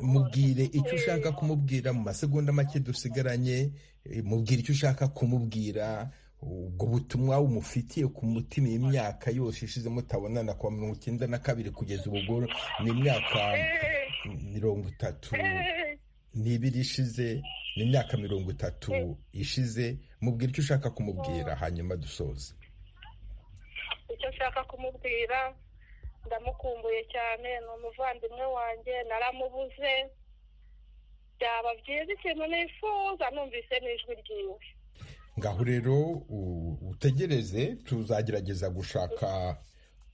mubwire icyo ushaka kumubwira mu masegonda make dusigaranye eh, mubwire icyo ushaka kumubwira ubwo butumwa umufitiye ku mutima iyi myaka yose ishize mutabonana kuva mirongo icyenda na kabiri kugeza ubu ubwo ni imyaka eh, mirongo itatu eh. n'ibiri ishize ni imyaka mirongo itatu ishize mubwire icyo ushaka kumubwira hanyuma dusoze icyo nshaka kumubwira ndamukumbuye cyane ni umuvandimwe wanjye naramubuze byaba byiza ikintu nifuza numvise n'ijwi ryiwe ngaho rero u- utegereze tuzagerageza gushaka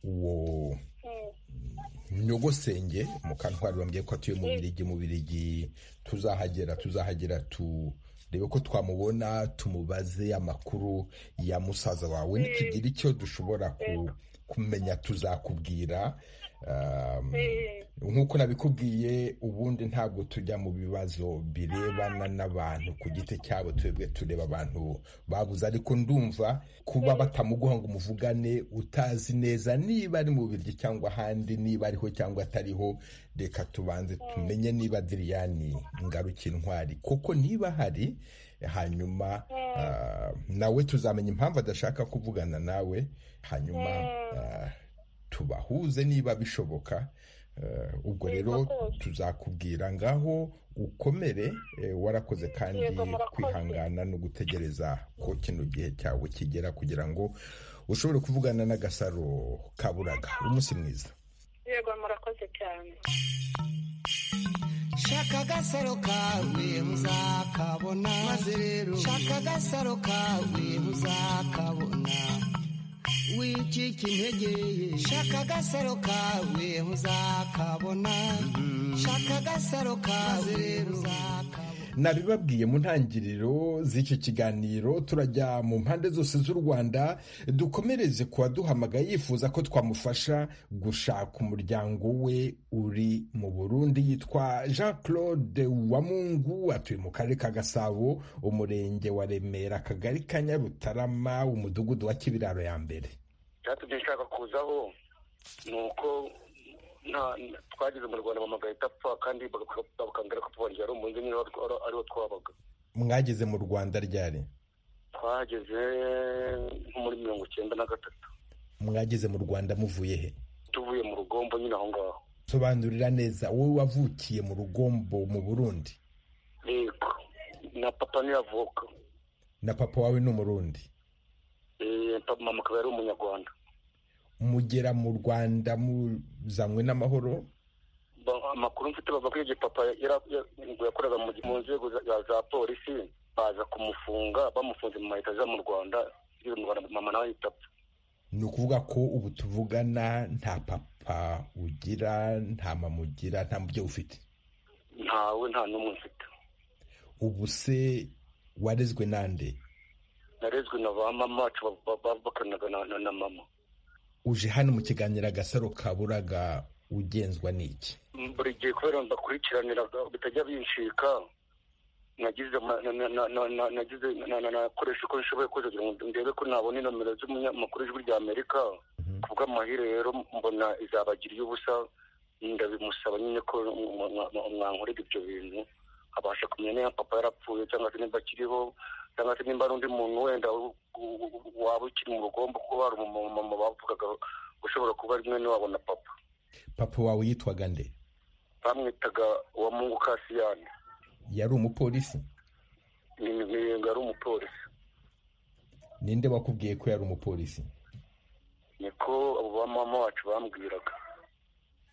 uwo Mm. nyogosenge mukantwari wambwiye ko atuye mu birigi mu birigi tuzahagera tuzahagera turebe ko twamubona tumubaze amakuru ya musaza wawe nitugira icyo dushobora ku- kumenya tuzakubwira Um, Eh. nk'uko nabikubwiye ubundi ntabwo tujya mu bibazo birebana n'abantu ku giti cyabo twebwe tureba abantu babuze ariko ndumva kuba batamuguha ngo umuvugane utazi neza niba ari mu biryo cyangwa ahandi niba ariho cyangwa atariho reka tubanze tumenye niba diriyani ngarukiye intwari kuko niba ahari hanyuma ah, nawe tuzamenya impamvu adashaka kuvugana nawe hanyuma ah, tubahuze niba bishoboka Eh, ubwo Yego rero rwose. tuzakubwira ngaho ukomere eh, warakoze kandi Yego, murakoze. kwihangana no gutegereza ko kino gihe cyawe kigera kugira ngo ushobore kuvugana n'agasaro kaburaga umunsi mwiza yego murakoze cyane shaka agasaro kawe muzakabona maze rero shaka agasaro kawe muzakabona wicika intege shaka agasaro kawe muzakabona shaka agasaro kawe rero nabibabwiye mu ntangiriro z'iki kiganiro turajya mu mpande zose z'u rwanda dukomereze ku waduhamagaye yifuza ko twamufasha gushaka umuryango we uri mu burundi yitwa jean claude wamungu atuye mu karere ka gasabo umurenge wa remera akagari ka nyarutarama umudugudu wa kibiraro ya mbere cyatubye nshaka kuzaho ni uko nta- twageze mu rwanda mama agahita apfa kandi baka- bakambwira ko tubongera ari umuhinzi nyine wari- wari- ariwo twabaga mwageze mu rwanda ryari twageze nko muri mirongo icyenda na gatatu mwageze mu rwanda muvuye he tuvuye mu rugombo nyine aho ngaho sobanurira neza wowe wavukiye mu rugombo mu burundi yego na papa niyo avuka na papa wawe ni umurundi Eh, papa- mama akaba yari umunyarwanda mugera mu rwanda muzanywe n'amahoro Ba- amakuru mfite bavuga ko igihe papa yara- ya- ngo yakoraga mu mu nzego za- za za polisi baza kumufunga bamufunze mu mahita aza mu rwanda ageze mu rwanda mama nawe ahita apfa ni ukuvuga ko ubu tuvugana nta papa ugira nta mama ugira nta mubyeyi ufite ntawe nta n'umwe mfite ubu se warezwe nande narezwe na ba mama wacu ba- ba- bakoranaga na- na na mama uje hano mu kiganiro agasaro kaburaga ugenzwa n'iki buri gihe kubera ngo mbakurikiranira bitajya bincika nagize nakoresha uko nshoboye kose kugira ngo ndebe ko nabona inomero z'umunyamakuru w'ijwi rya amerika ku bw'amahire rero mbona izabagiriye ubusa ndabimusaba nyine ko mwankorera ibyo bintu abasha kumenya niba papa yarapfuye cyangwa se nimba akiriho cyangwa se nimba ari undi muntu wenda waba ukiri mu rugombo kuba hari umumama bavugaga ushobora kuba ari mwene wabo na papa papa wawe yitwaga nde bamwitaga wa mungu kasiyani yari umupolisi ngo ari umupolisi ninde wakubwiye ko yari umupolisi niko abo ba mama wacu bambwiraga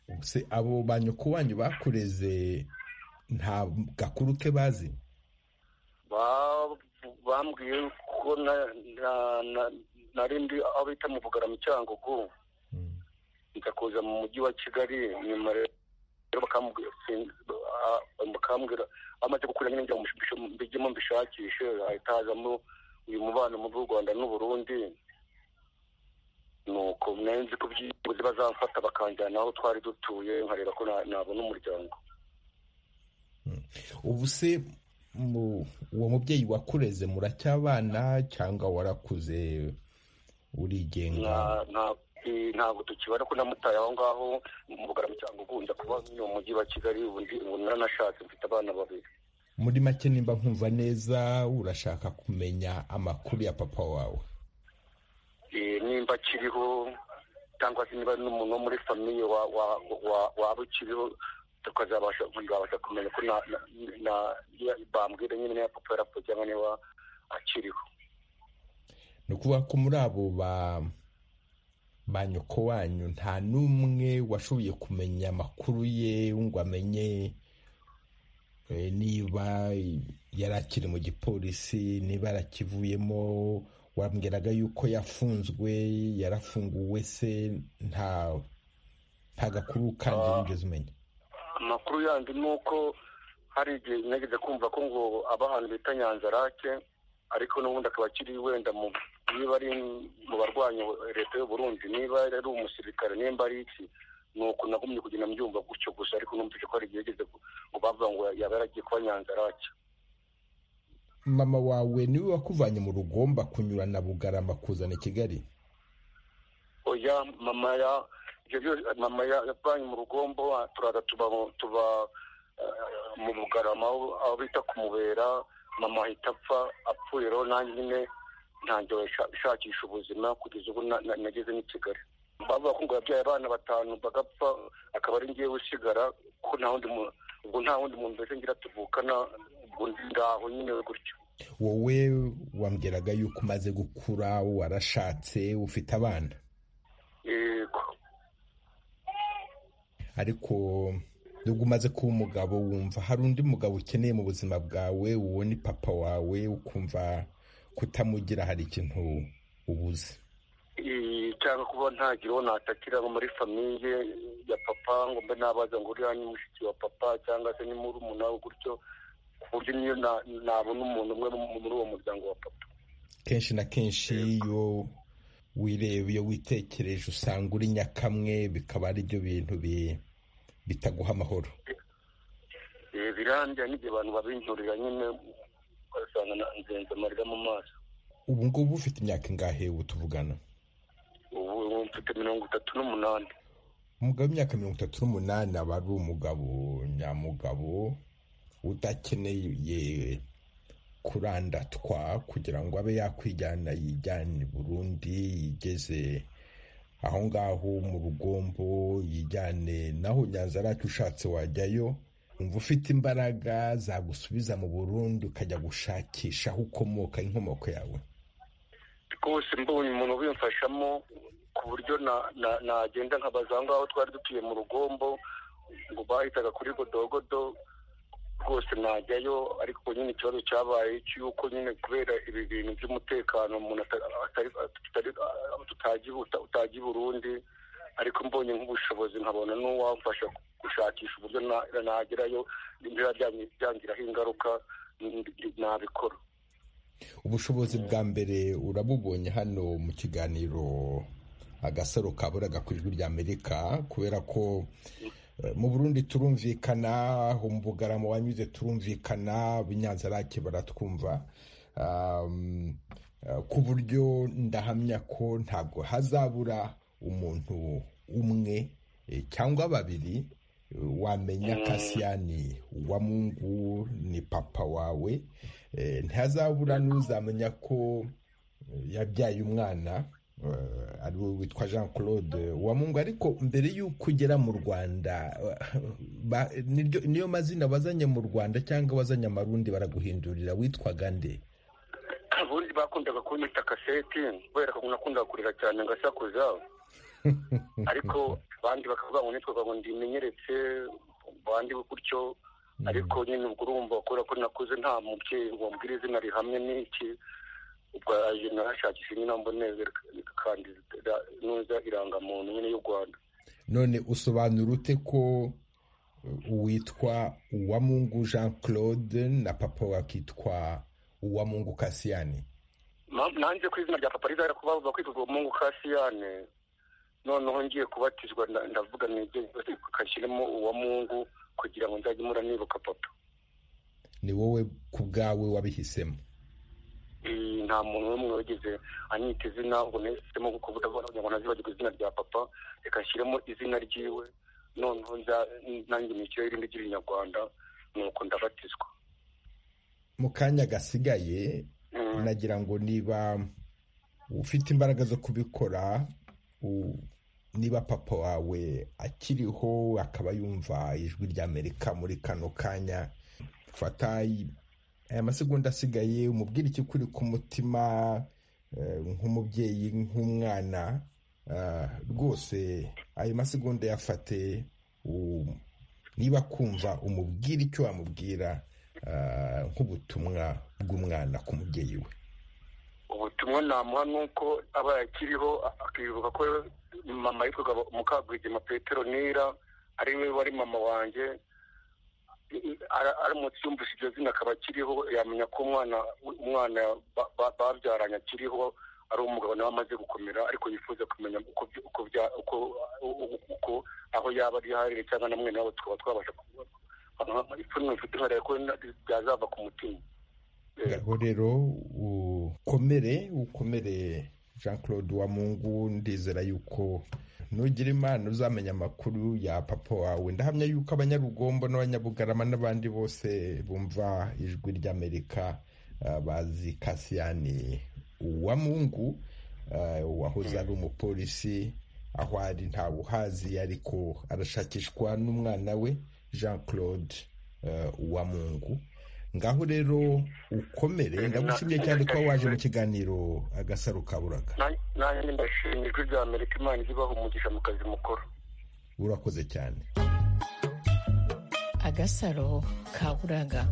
ubuse abo ba nyoko wanyu bakureze nta gakuru ke bazi bambwiye ko narindi aho bita mu bugarama cyangugu njya kuza mu mujyi wa kigali nyuma rero bakambwira amaze gukura nyine mbijyemo mbishakishe ahita hazamo uyu mubano mu by'u rwanda n'uburundi nuko nzi ko byibuze bazamfata bakanjyana aho twari dutuye nkareba ko nabona umuryango ubu se uwo mubyeyi wakureze muracyabana cyangwa warakuze urigenga ntabwo tukibara ko namutaye aho ngaho mu bugarama cyangwa ugunda kuba mu mujyi wa kigali ubu naranashatse mfite abana babiri muri make nimba nkumva neza urashaka kumenya amakuru ya papa wawe nimba akiriho cyangwa se niba n'umuntu wo muri famiye waba ukiriho tukazabasha kumenya ko bambwira nyine niba papa yarapfuye cyangwa niba akiriho ni ukuvuga ko muri abo ba ba nyoko wanyu nta n'umwe washoboye kumenya amakuru ye ngo amenye niba yari akiri mu gipolisi niba yarakivuyemo wambwiraga yuko yafunzwe yarafunguwe se nta nta gakuru kandi wigeze umenya amakuru yandi ni uko hari igihe nageze kumva ko ngo aba ahantu bita nyanzarake ariko n'ubundi akaba akiri wenda mu niba ari mu barwanya leta Burundi niba ari umusirikare nimba ari iki ni uko nagumye kugenda mbyumva gutyo gusa ariko numvise ko hari igihe yageze ngo bavuga ngo yaba yaragiye kuba nyanzarake mama wawe niwe wakuvanye mu rugomba kunyura na bugarama kuzana i kigali oya mama ya ibyo byose mama yavanye mu rugombo turaza tuba tuba mu bugarama aho bita kumubera mama ahita apfa apfuye rero nanjye nyine ntangira ishakisha ubuzima kugeza ubu nageze n'i kigali bavuga ko ngo yabyaye abana batanu bagapfa akaba ari ngewe usigara ko nta wundi muntu ubwo nta wundi muntu mbese ngira tuvukana ubwo ngaho nyine gutyo wowe wambwiraga yuko umaze gukura warashatse ufite abana yego ariko nubwo umaze kuba umugabo wumva hari undi mugabo ukeneye mu buzima bwawe uwo ni papa wawe ukumva kutamugira hari ikintu ubuze cyangwa kuba ntagira uwo natakira muri famiye ya papa ngo mbe nabaza ngo uriya ni mushiki wa papa cyangwa se ni murumuna we gutyo ku buryo niyo nabona umuntu umwe muri uwo muryango wa papa kenshi na kenshi iyo wireba iyo witekereje usanga uri nyakamwe bikaba ari byo bintu bitaguha amahoro birangira n'igihe abantu babinjurira nyine ugasanga nzenze amarira mu maso ubu ngubu ufite imyaka ingahe ubu tuvugana ubu mfite mirongo itatu n'umunani umugabo w'imyaka mirongo itatu n'umunani aba ari umugabo nyamugabo udakeneye kurandatwa kugira ngo abe yakwijyana yijyana i burundi yigeze aho ngaho mu rugombo yijyane naho nyanza aracu ushatse wajyayo umva ufite imbaraga zagusubiza mu burundi ukajya gushakisha aho ukomoka inkomoko yawe rwose mbonye umuntu ubimfashamo ku buryo nagenda nkabaza aho ngaho twari dutuye mu rugombo ngo bahitaga kuri godogodo rwose najyayo ariko nyine ikibazo cyabaye cy'uko nyine kubera ibi bintu by'umutekano umuntu utagiye i burundi ariko mbonye nk'ubushobozi nkabona n'uwamfasha gushakisha uburyo nagerayo niba byangiraho ingaruka nabikora ubushobozi bwa mbere urabubonye hano mu kiganiro agasaro kaburaga ku ijwi ry'amerika kubera ko mu burundi turumvikana mu bugarama wanyuze turumvikana bunyanzarake baratwumva ku buryo ndahamya ko ntabwo hazabura umuntu umwe cyangwa babiri wamenya kasiyani wa mungu ni papa wawe ntihazabura n'uzamenya ko yabyaye umwana ari we witwa jean claude wa mungu ariko mbere y'uko ugera mu rwanda niyo mazina wazanye mu rwanda cyangwa wazanye amarundi baraguhindurira witwaga nde ubundi bakundaga kunyita kaseti kubera ko nakundaga kurira cyane ngasakuza ariko abandi bakavuga ngo nitwaga ngo ndimenyeretse abandi gutyo ariko nyine ubwo urumva kubera ko nakuze nta mubyeyi wambwira izina rihamye n'iki ubwo aje narashakisha nyine mboneze kandi nuza irangamuntu nyine y'u rwanda none usobanura ute ko witwa uwamungu jean claude na papa wakitwa uwamungu kasiyani nanjye ku izina rya papa rizahera kuba bakwitwa uwamungu kasiyane noneho ngiye kubatizwa ndavuga n'ibyo kashyiremo uwa mungu kugira ngo nzajye mura nibuka papa ni wowe ku bwawe wabihisemo nta muntu n'umwe wigeze anyita izina ubwo nahisemo nko kuvuga ngo nazibagirwe izina rya papa reka nshyiremo izina ryiwe noneho nanjye nishyure irindi ry'ibinyarwanda nuko ndabatizwa mu kanya gasigaye nagira ngo niba ufite imbaraga zo kubikora niba papa wawe akiriho akaba yumva ijwi ry'amerika muri kano kanya fata aya masegonda asigaye umubwira iki kuri ku mutima nk'umubyeyi nk'umwana rwose ayo masegonda yafate niba kumva umubwira icyo wamubwira nk'ubutumwa bw'umwana ku mubyeyi we ubutumwa namuha ni uko aba yakiriho akibuka ko mama yitwaga mukagwigema petero nira ari we wari mama wanjye aramutse yumvise iryo zina akaba akiriho yamenya ko umwana umwana babyaranye akiriho ari umugabo nawe amaze gukomera ariko yifuza kumenya uko aho yaba ari harire cyangwa na mwene wabo tukaba twabasha ipfunwe mfite nkariya ko byazava ku mutima ngaho rero ukomere ukomere jean claude wa mungu ndizera yuko nugira imana uzamenya amakuru ya papa wawe ndahamya yuko abanyarugombo n'abanyabugarama n'abandi bose bumva ijwi ry'amerika bazi kasiyani wa mungu wahoze ari umupolisi aho ari ntawe uhazi ariko arashakishwa n'umwana we jean claude wa mungu ngaho rero ukomere ndagushimye cyane kuba waje mu kiganiro agasaro kaburaga nanjye ndashimye ijwi rya amerika imana ibaha umugisha mu kazi mukuru urakoze cyane agasaro kaburaga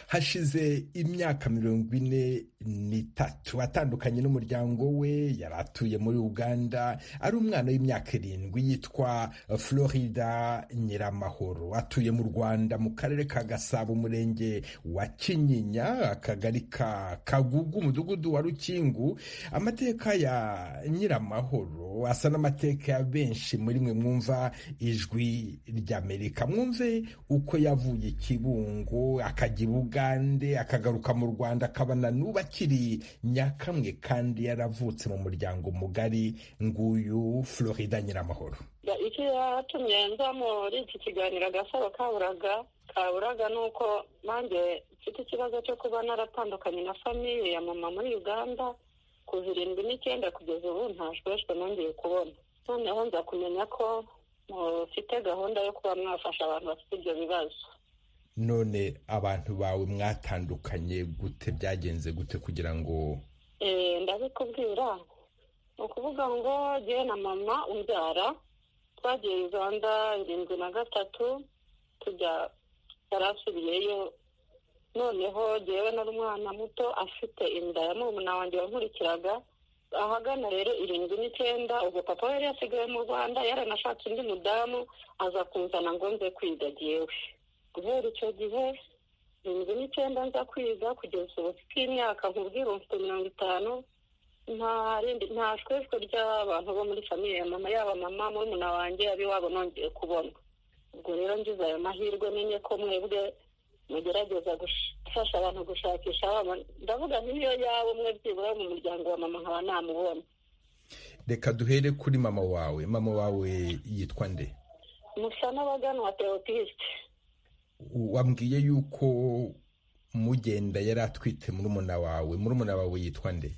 hashize imyaka mirongo ine n'itatu atandukanye n'umuryango we yari atuye muri uganda ari umwana w'imyaka irindwi yitwa florida nyiramahoro atuye mu rwanda mu karere ka gasabo umurenge wa kinyinya akagari ka kagugu umudugudu wa rukingu amateka ya nyiramahoro asa n'amateka ya benshi muri mwe mwumva ijwi ry'amerika mwumve uko yavuye ikibungo akajya ibuga akagaruka mu rwanda akabana n'ubu akiri nyakamwe kandi yaravutse mu muryango mugari nguyu florida nyiramahoro icyo yatumye nza muri iki kiganiro agasaro kaburaga kaburaga ni uko nanjye mfite ikibazo cyo kuba naratandukanye na famiye ya mama muri uganda ku zirindwi n'icyenda kugeza ubu ntajwejwe nongeye kubona noneho nza kumenya ko mufite gahunda yo kuba mwafasha abantu bafite ibyo bibazo none abantu bawe mwatandukanye gute byagenze gute kugira ngo ndabikubwira ni ukuvuga ngo ngewe na mama umbyara twagiye uganda irindwi na gatatu tujya yarasubiyeyo noneho ngewe nari umwana muto afite inda ya murumuna wanjye wankurikiraga ahagana rero irindwi n'icyenda ubwo papa yari yasigaye mu rwanda yaranashatse undi mudamu aza kunzana ngo nze kwidagiyewe guhera icyo gihe irindwi n'icyenda nza kwiga kugeza ubu mfite imyaka nkubwira mfite mirongo itanu nta rindi nta shweshwe ry'abantu bo muri famiye ya mama yaba mama murumuna wanjye ab'iwabo nongeye kubona ubwo rero ngize ayo mahirwe menye ko mwebwe mugerageza gufasha abantu gushakisha abana ndavuga nk'iyo yaba umwe byibura mu muryango wa mama nkaba namubonye reka duhere kuri mama wawe mama wawe yitwa nde musa n'abagana wa teotisite wambwiye yuko mugenda yari atwite murumuna wawe murumuna wawe yitwa nde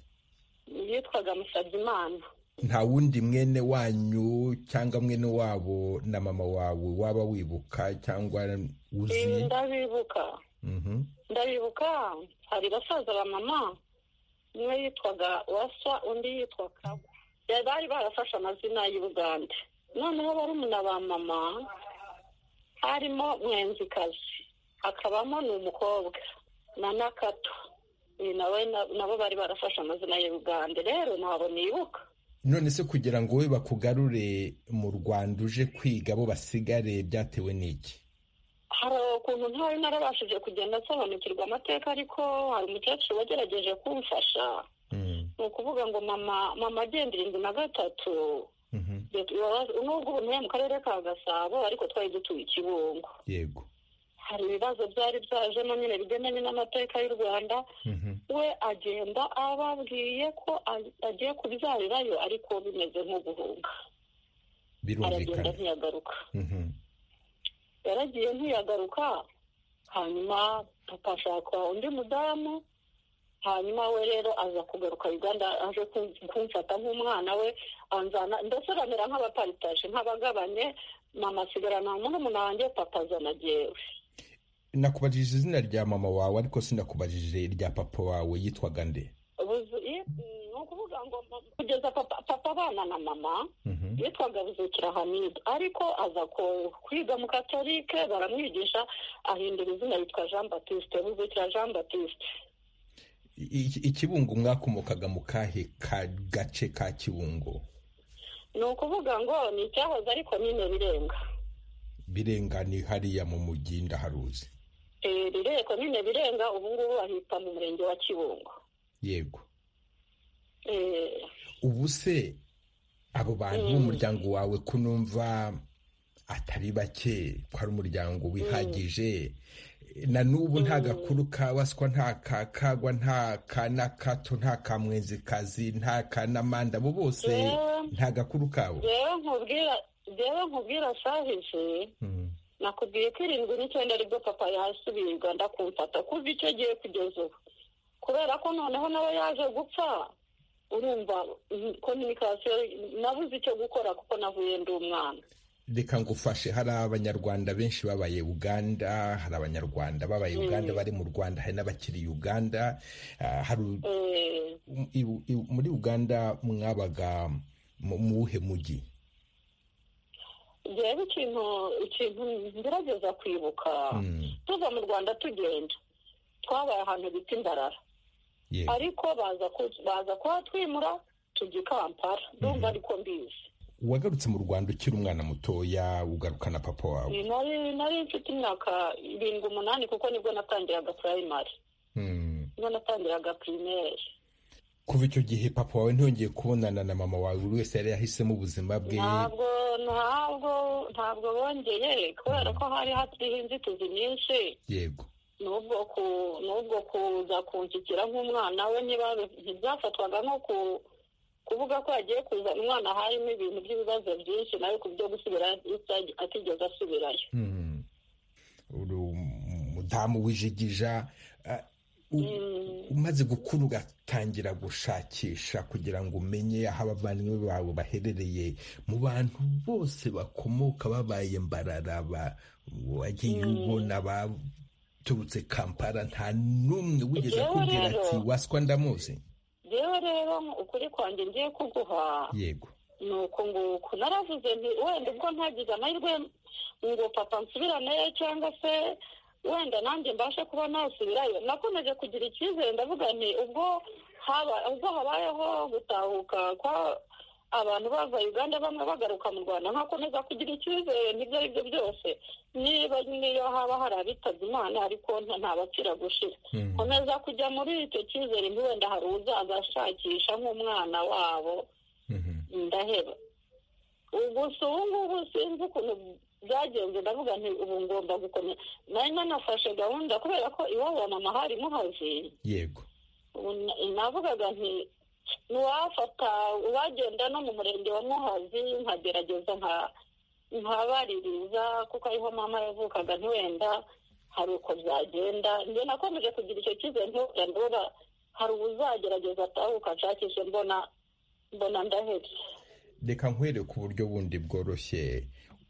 yitwaga musabyimana nta wundi mwene wanyu cyangwa mwene wabo na mama wawe waba wibuka cyangwa ibi uzi ndabibuka Mhm. ndabibuka hari basaza ba mama umwe yitwaga wasa undi yitwa kagwa Ya- bari barafashe amazina y'i bugande noneho barumuna ba mama harimo mwenzikazi hakabamo n'umukobwa na nakato Uyu nawe na- nabo bari barafashe amazina y'i bugande rero ntabwo nibuka none se kugira ngo we bakugarure mu rwanda uje kwiga bo basigare byatewe n'iki hari ukuntu ntari narabashije kugenda nsobanukirwa amateka ariko hari umukecuru wagerageje kumfasha Mhm. ni ukuvuga ngo mama mama agenda irindwi na gatatu Mhm. Bibabaza- nubwo ubu ntuye mu karere ka gasabo ariko twari dutuye i kibungo yego hari ibibazo byari byajemo nyine bigendanye n'amateka y'u rwanda Mhm. we agenda ababwiye ko a- agiye kubyarirayo ariko bimeze nko guhunga aragenda birumvikana ntiyagaruka Mhm. yaragiye ntiyagaruka hanyuma papa ashaka undi mudamu hanyuma we rero aza kugaruka uganda aje kun- kumfata nk'umwana we anzana ndetse bamera nk'abaparitaje nk'abagabanye mama asigarana murumuna wanjye papa azana jyewe nakubajije izina rya mama wawe ariko sinakubajije irya papa wawe yitwaga nde Buzu- i- ni ukuvuga ngo mama- kugeza papa papa abana na mama Mhm. yitwaga buzukira hamida ariko aza ko- kwiga mu katolike baramwigisha ahindura izina yitwa jean batiste buzukira jean batiste I- i- ikibungo mwakomokaga mu kahe ka gace ka kibungo ni ukuvuga ngo ni icyahoze ariko nyine birenga birenga ni hariya mu mujyi ndaharuzi Eh, rireko nyine birenga ubu ngubu bahita mu murenge wa kibungo yego Eh, ubu se abo bantu b'umuryango wawe ko numva atari bake ko ari umuryango wihagije na n'ubu nta gakuru ka waswa nta ka kagwa nta ka nakato nta ka mwenzikazi nta ka namanda abo bose Mm. nta gakuru kabo jewe nkubwira jewe nkubwira sahije Mm. nakubwiye ko irindwi n'icyenda aribwo papa yasubiye i Uganda kumfata kuva icyo gihe kugeza ubu kubera ko noneho nawe yaje gupfa urumva mm, communication nabuze icyo gukora kuko navuye ndi umwana reka ngufashe hari abanyarwanda benshi babaye uganda hari abanyarwanda babaye uganda bari mu rwanda hari n'abakiri uganda Ah, hari u- Eh, i- i- muri uganda mwabaga mu mu wuhe mujyi rero ikintu ikintu ngerageza kwibuka Mm, tuva mu rwanda tugenda twabaye ahantu bita imbarara yego. ariko baza ku- baza kuhatwimura tujya i kampala ndumva ariko mbizi wagarutse mu rwanda ukiri umwana mutoya ugarukana papa wawe nari nari mfite imyaka irindwi umunani kuko nibwo natangiraga primary Mm. nibwo natangiraga primaire kuva icyo gihe papa wawe ntiyongeye kubonana na mama wawe buri wese yari yahisemo ubuzima bwe ntabwo ntabwo ntabwo bongeye kubera ko hari hariho inzitizi nyinshi yego n'ubwo ku n'ubwo kuza kunshyikira nk'umwana we niba ntibyafatwaga nko ku kuvuga ko yagiye kuzana umwana harimo ibintu by'ibibazo byinshi nawe ku byo gusubira ita- atigeze asubirayo Mm. uri umudamu w'ijigija ah, u- umaze gukura ugatangira gushakisha kugira ngo umenye aho abavandimwe bawe baherereye mu bantu bose bakomoka babaye mbarara ba- wagiye ubona baturutse kampala nta n'umwe wigeze Njyewe akubwira rero- ati waswa ndamuzi rero rero ukuri kwanjye ngiye kuguha yego ni uku nguku naravuze nti wenda ubwo ntagize amahirwe ngo papa nsubiraneyo cyangwa se wenda nanjye mbashe kuba nasubirayo nakomeje kugira icyizere ndavuga nti ubwo haba ubwo habayeho gutahuka kwa abantu bava uganda bamwe bagaruka mu rwanda ntakomeza kugira icyizere n'ibyo ari byo byose niba niyo haba hari abitabye imana ariko nta bapfira gushira komeza kujya muri icyo cyizere wenda hari uzaza ashakisha nk'umwana wabo ndaheba gusa ubu ngubu sinzi ukuntu byagenze ndavuga nti ubu ngomba gukomeza nari nanafashe gahunda kubera ko iwabo wa mama hari muhazi yego navugaga nti ntiwafata uwagenda no mu murenge wa muhazi nkagerageza nkabaririza kuko ariho mama yavukaga ntiwenda hari uko byagenda njye nakomeje kugira icyo cyizere ntiwenda ndabona hari uzagerageza atahuka ashakishe mbona mbona ndahebye reka nkwereke uburyo bundi bworoshye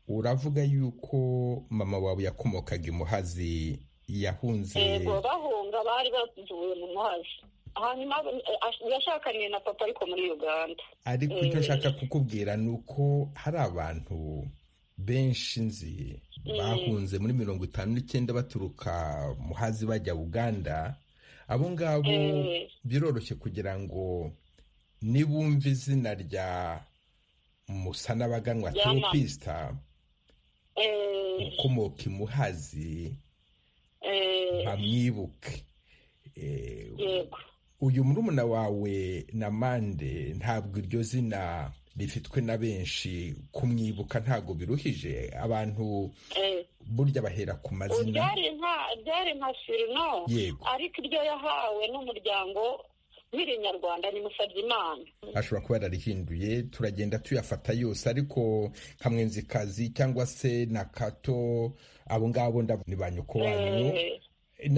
uravuga yuko mama wawe yakomokaga imuhazi yahunze yego bahunga bari bavuye mu muhazi hanyuma yashakaniye na papa ariko muri uganda ariko icyo nshaka kukubwira ni uko hari abantu benshi nzi bahunze muri mirongo itanu n'icyenda baturuka muhazi bajya uganda abo ngabo biroroshye kugira ngo nibumva izina rya musanabaganwa teropisita ukomoka imuhazi bamwibuke uyu murumuna wawe na mande ntabwo iryo zina rifitwe na benshi kumwibuka ntabwo biruhije abantu burya bahera ku mazina byari nka firino ariko iryo yahawe n'umuryango nyir'inyarwanda ni imana ashobora kuba yararihinduye turagenda tuyafata yose ariko nka mwenzikazi cyangwa se na kato abo ngabo ni ba nyoko wanyu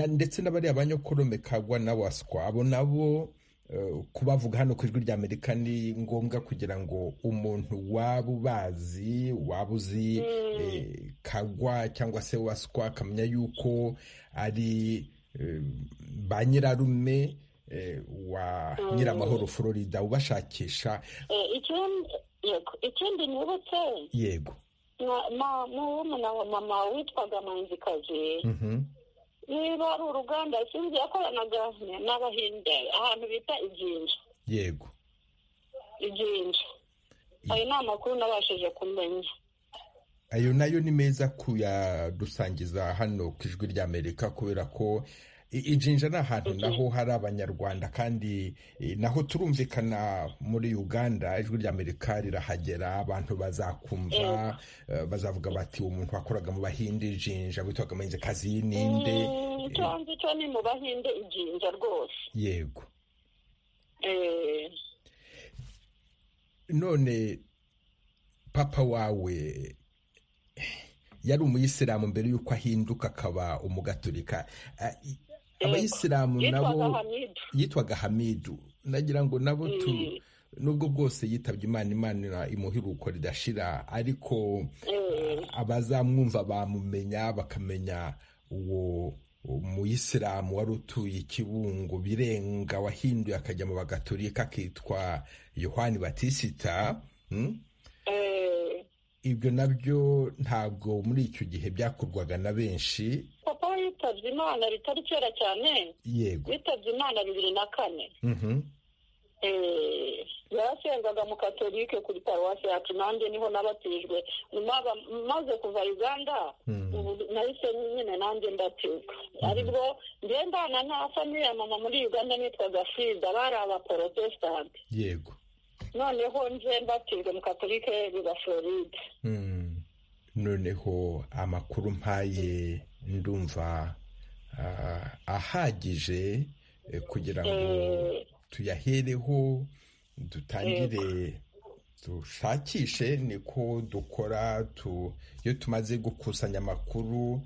ndetse n'abariya ba nyokorome kagwa na waswa abo nabo kubavuga hano ku ijwi rya amerika ni ngombwa kugira ngo umuntu waba ubazi waba uzi kagwa cyangwa se waswa akamenya yuko ari ba nyirarume wa nyiramahoro florida ubashakisha ikindi nibutse yego murumuna wa mama witwaga manzikazi niba ari uruganda sinzi yakoranaga n'abahinde ahantu bita iginja yego iginja ayo ni amakuru nabashije kumenya ayo nayo ni meza kuyadusangiza hano ku ijwi rya amerika kubera ko ijinja ni ahantu naho hari abanyarwanda kandi naho turumvikana muri uganda ijwi rya amerika rirahagera abantu bazakumva bazavuga bati uwo muntu wakoraga mu bahinde ijinja witwaga amenzikazi y'ininde nzi cyo ni mu bahinde ijinja rwose yego none papa wawe yari umuyisilamu mbere y'uko ahinduka akaba umugaturika abayisilamu nabo yitwaga hamidu nagira ngo nabo tu nubwo bwose yitabye imana imana imuhiruko ridashira ariko abazamwumva bamumenya bakamenya uwo muyisilamu wari utuye ikibungo birenga wahinduye akajya mu bagaturika akitwa yohani batisita ibyo nabyo ntabwo muri icyo gihe byakorwaga na benshi papa yitabye imana bitari kera cyane yego yitabye imana bibiri na kane yarasengaga mu katolike kuri paruwasi yacu nanjye niho nabatijwe maze kuva uganda ubu nahise nyine nanjye ndatizwa aribwo ngendana nta famiye mama muri uganda nitwaga frida bari abaporotesitanti yego noneho nje mbatijwe mu katolike biba floride noneho amakuru mpaye ndumva ahagije kugira ngo tuyahereho dutangire dushakishe niko dukora iyo tumaze gukusanya amakuru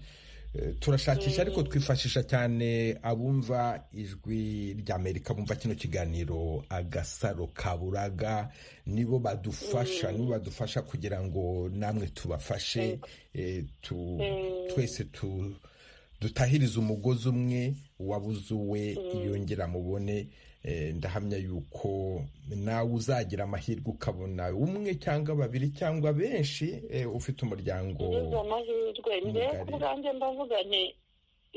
turashakisha ariko twifashisha cyane abumva ijwi rya amerika bumva kino kiganiro agasaro kaburaga nibo badufasha nibo badufasha kugira ngo namwe tubafashe twese tu dutahiriza umugozi umwe wabuze uwe yongera mubone ndahamya yuko nawe uzagira amahirwe ukabona umwe cyangwa babiri cyangwa benshi ufite umuryango amahirwe mbega ku bwanjye mbavuga nti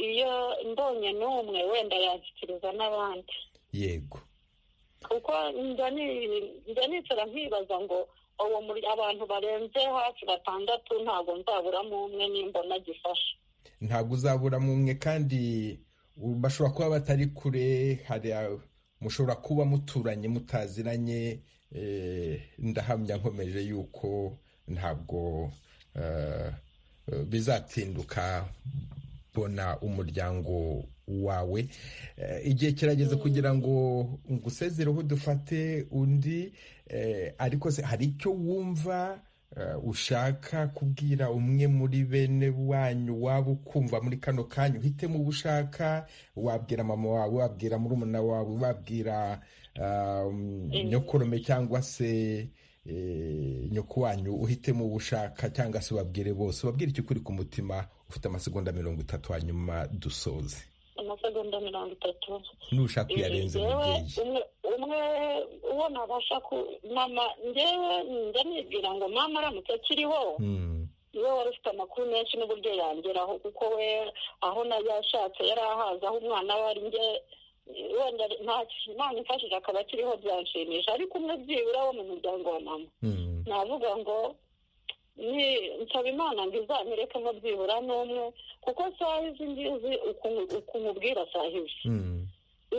iyo mbonye n'umwe wenda yakiriza n'abandi yego kuko njya ni- njya nicara nkibaza ngo uwo muri abantu barenze hafi batandatu ntabwo nzaburamo umwe nimbona gifasha ntabwo uzaburamo umwe kandi u- bashobora kuba batari kure hari a- mushobora kuba muturanye mutaziranye eh, ndahamya nkomeje yuko ntabwo eh, eh, bizatinduka bona umuryango wawe Eh, igihe kirageze kugira ngo ngusezereho dufate undi eh, ariko se hari icyo wumva eh, ushaka kubwira umwe muri bene wanyu waba ukumva muri kano kanya uhitemo uwo ushaka wabwira mama wawe wabwira murumuna wawe wabwira um, nyokorome cyangwa se eh, nyoko wanyu uhitemo uwo ushaka cyangwa se wabwire bose wabwire icyo kuri ku mutima ufite amasegonda mirongo itatu hanyuma dusoze amasegonda mirongo itatu nushaka uyarenze Njyewe, mubyeyi umwe- umwe uwo nabasha ku mama njyewe njya nibwira ngo mama aramutse akiriho Mm, niwe wari ufite amakuru menshi n'uburyo yangeraho kuko we aho nayo yashatse yari ahazi aho umwana we ari nge wenda nta kintu imana imfashije akaba akiriho byanshimisha ariko umwe byibura wo mu muryango wa mama mm, navuga ngo ni nsaba imana ngo izamurekemo byibura n'umwe kuko saha izi ngizi ukuntu- ukuntu ubwira saha izi mm.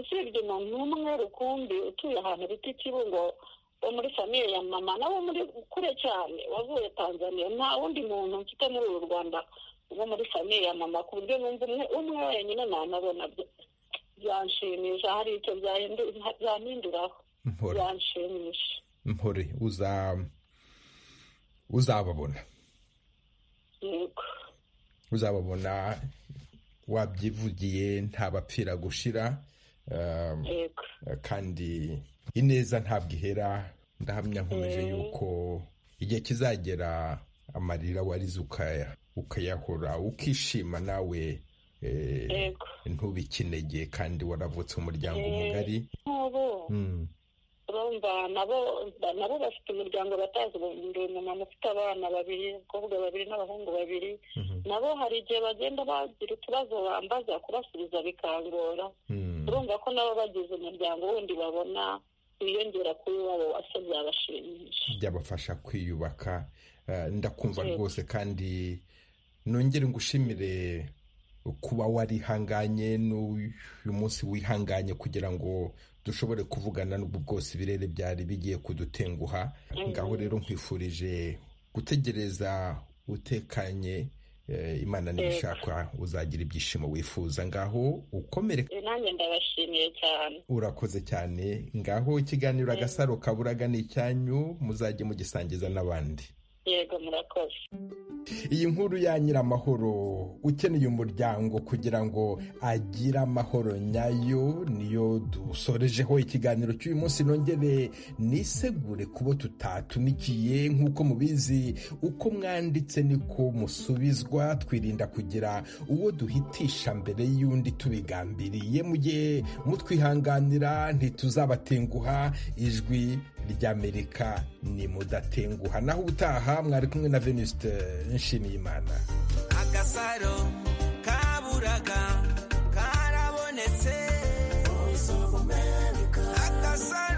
usibye umuntu umwe rukumbi utuye ahantu bita ikibungo wo muri famiye ya mama nawe muri kure cyane wavuye tanzania nta wundi muntu mfite muri uru rwanda wo muri famiye ya mama ku buryo numva umwe umwe wenyine nanabona bya- byanshimisha hari icyo byahindu- byampinduraho mpora byanshimisha mpore uza uzababona yego uzababona wabyivugiye nta bapfira gushira um, yego kandi ineza ntabwo ihera ndahamya nkomeje yuko igihe kizagera amarira warize ukaya ukayahora ukishima nawe eh, yego ntube ikinege kandi waravutse umuryango Eh. mugari nk'ubu Mm, urumva nabo nabo bafite umuryango batazi ubu ndi umumama ufite abana babiri abakobwa babiri n'abahungu babiri mhm, nabo hari igihe bagenda bagira utubazo bambaza kubasubiza bikangora mm. urumva ko nabo bagize umuryango wundi babona wiyongera kuri wabo wase byabashimisha byabafasha kwiyubaka Eh, ndakumva Yego. rwose kandi nongere ngushimire kuba warihanganye n'uyu munsi wihanganye kugira ngo dushobore kuvugana n'ubu bwose ibirere byari bigiye kudutenguha ngaho rero nkwifurije gutegereza utekanye eh, imana nibishaka uzagira ibyishimo wifuza ngaho ukomere Eh, nanjye ndabashimiye cyane urakoze cyane ngaho ikiganiro agasaro kaburaga ni icyanyu muzajye mugisangiza n'abandi yego murakoze iyi nkuru ya nyiramahoro ukeneye umuryango kugira ngo agire amahoro nyayo niyo dusorejeho ikiganiro cy'uyu munsi nongere nisegure kubo tutatumikiye nk'uko mubizi uko mwanditse niko musubizwa twirinda kugira uwo duhitisha mbere y'undi tubigambiriye mu gihe mutwihanganira ntituzabatenguha ijwi ry'amerika ni mudatenguha naho ubutaha mwari kumwe na venuste nshimiyimana agasaro kaburaga karabonetse voice of america agasaro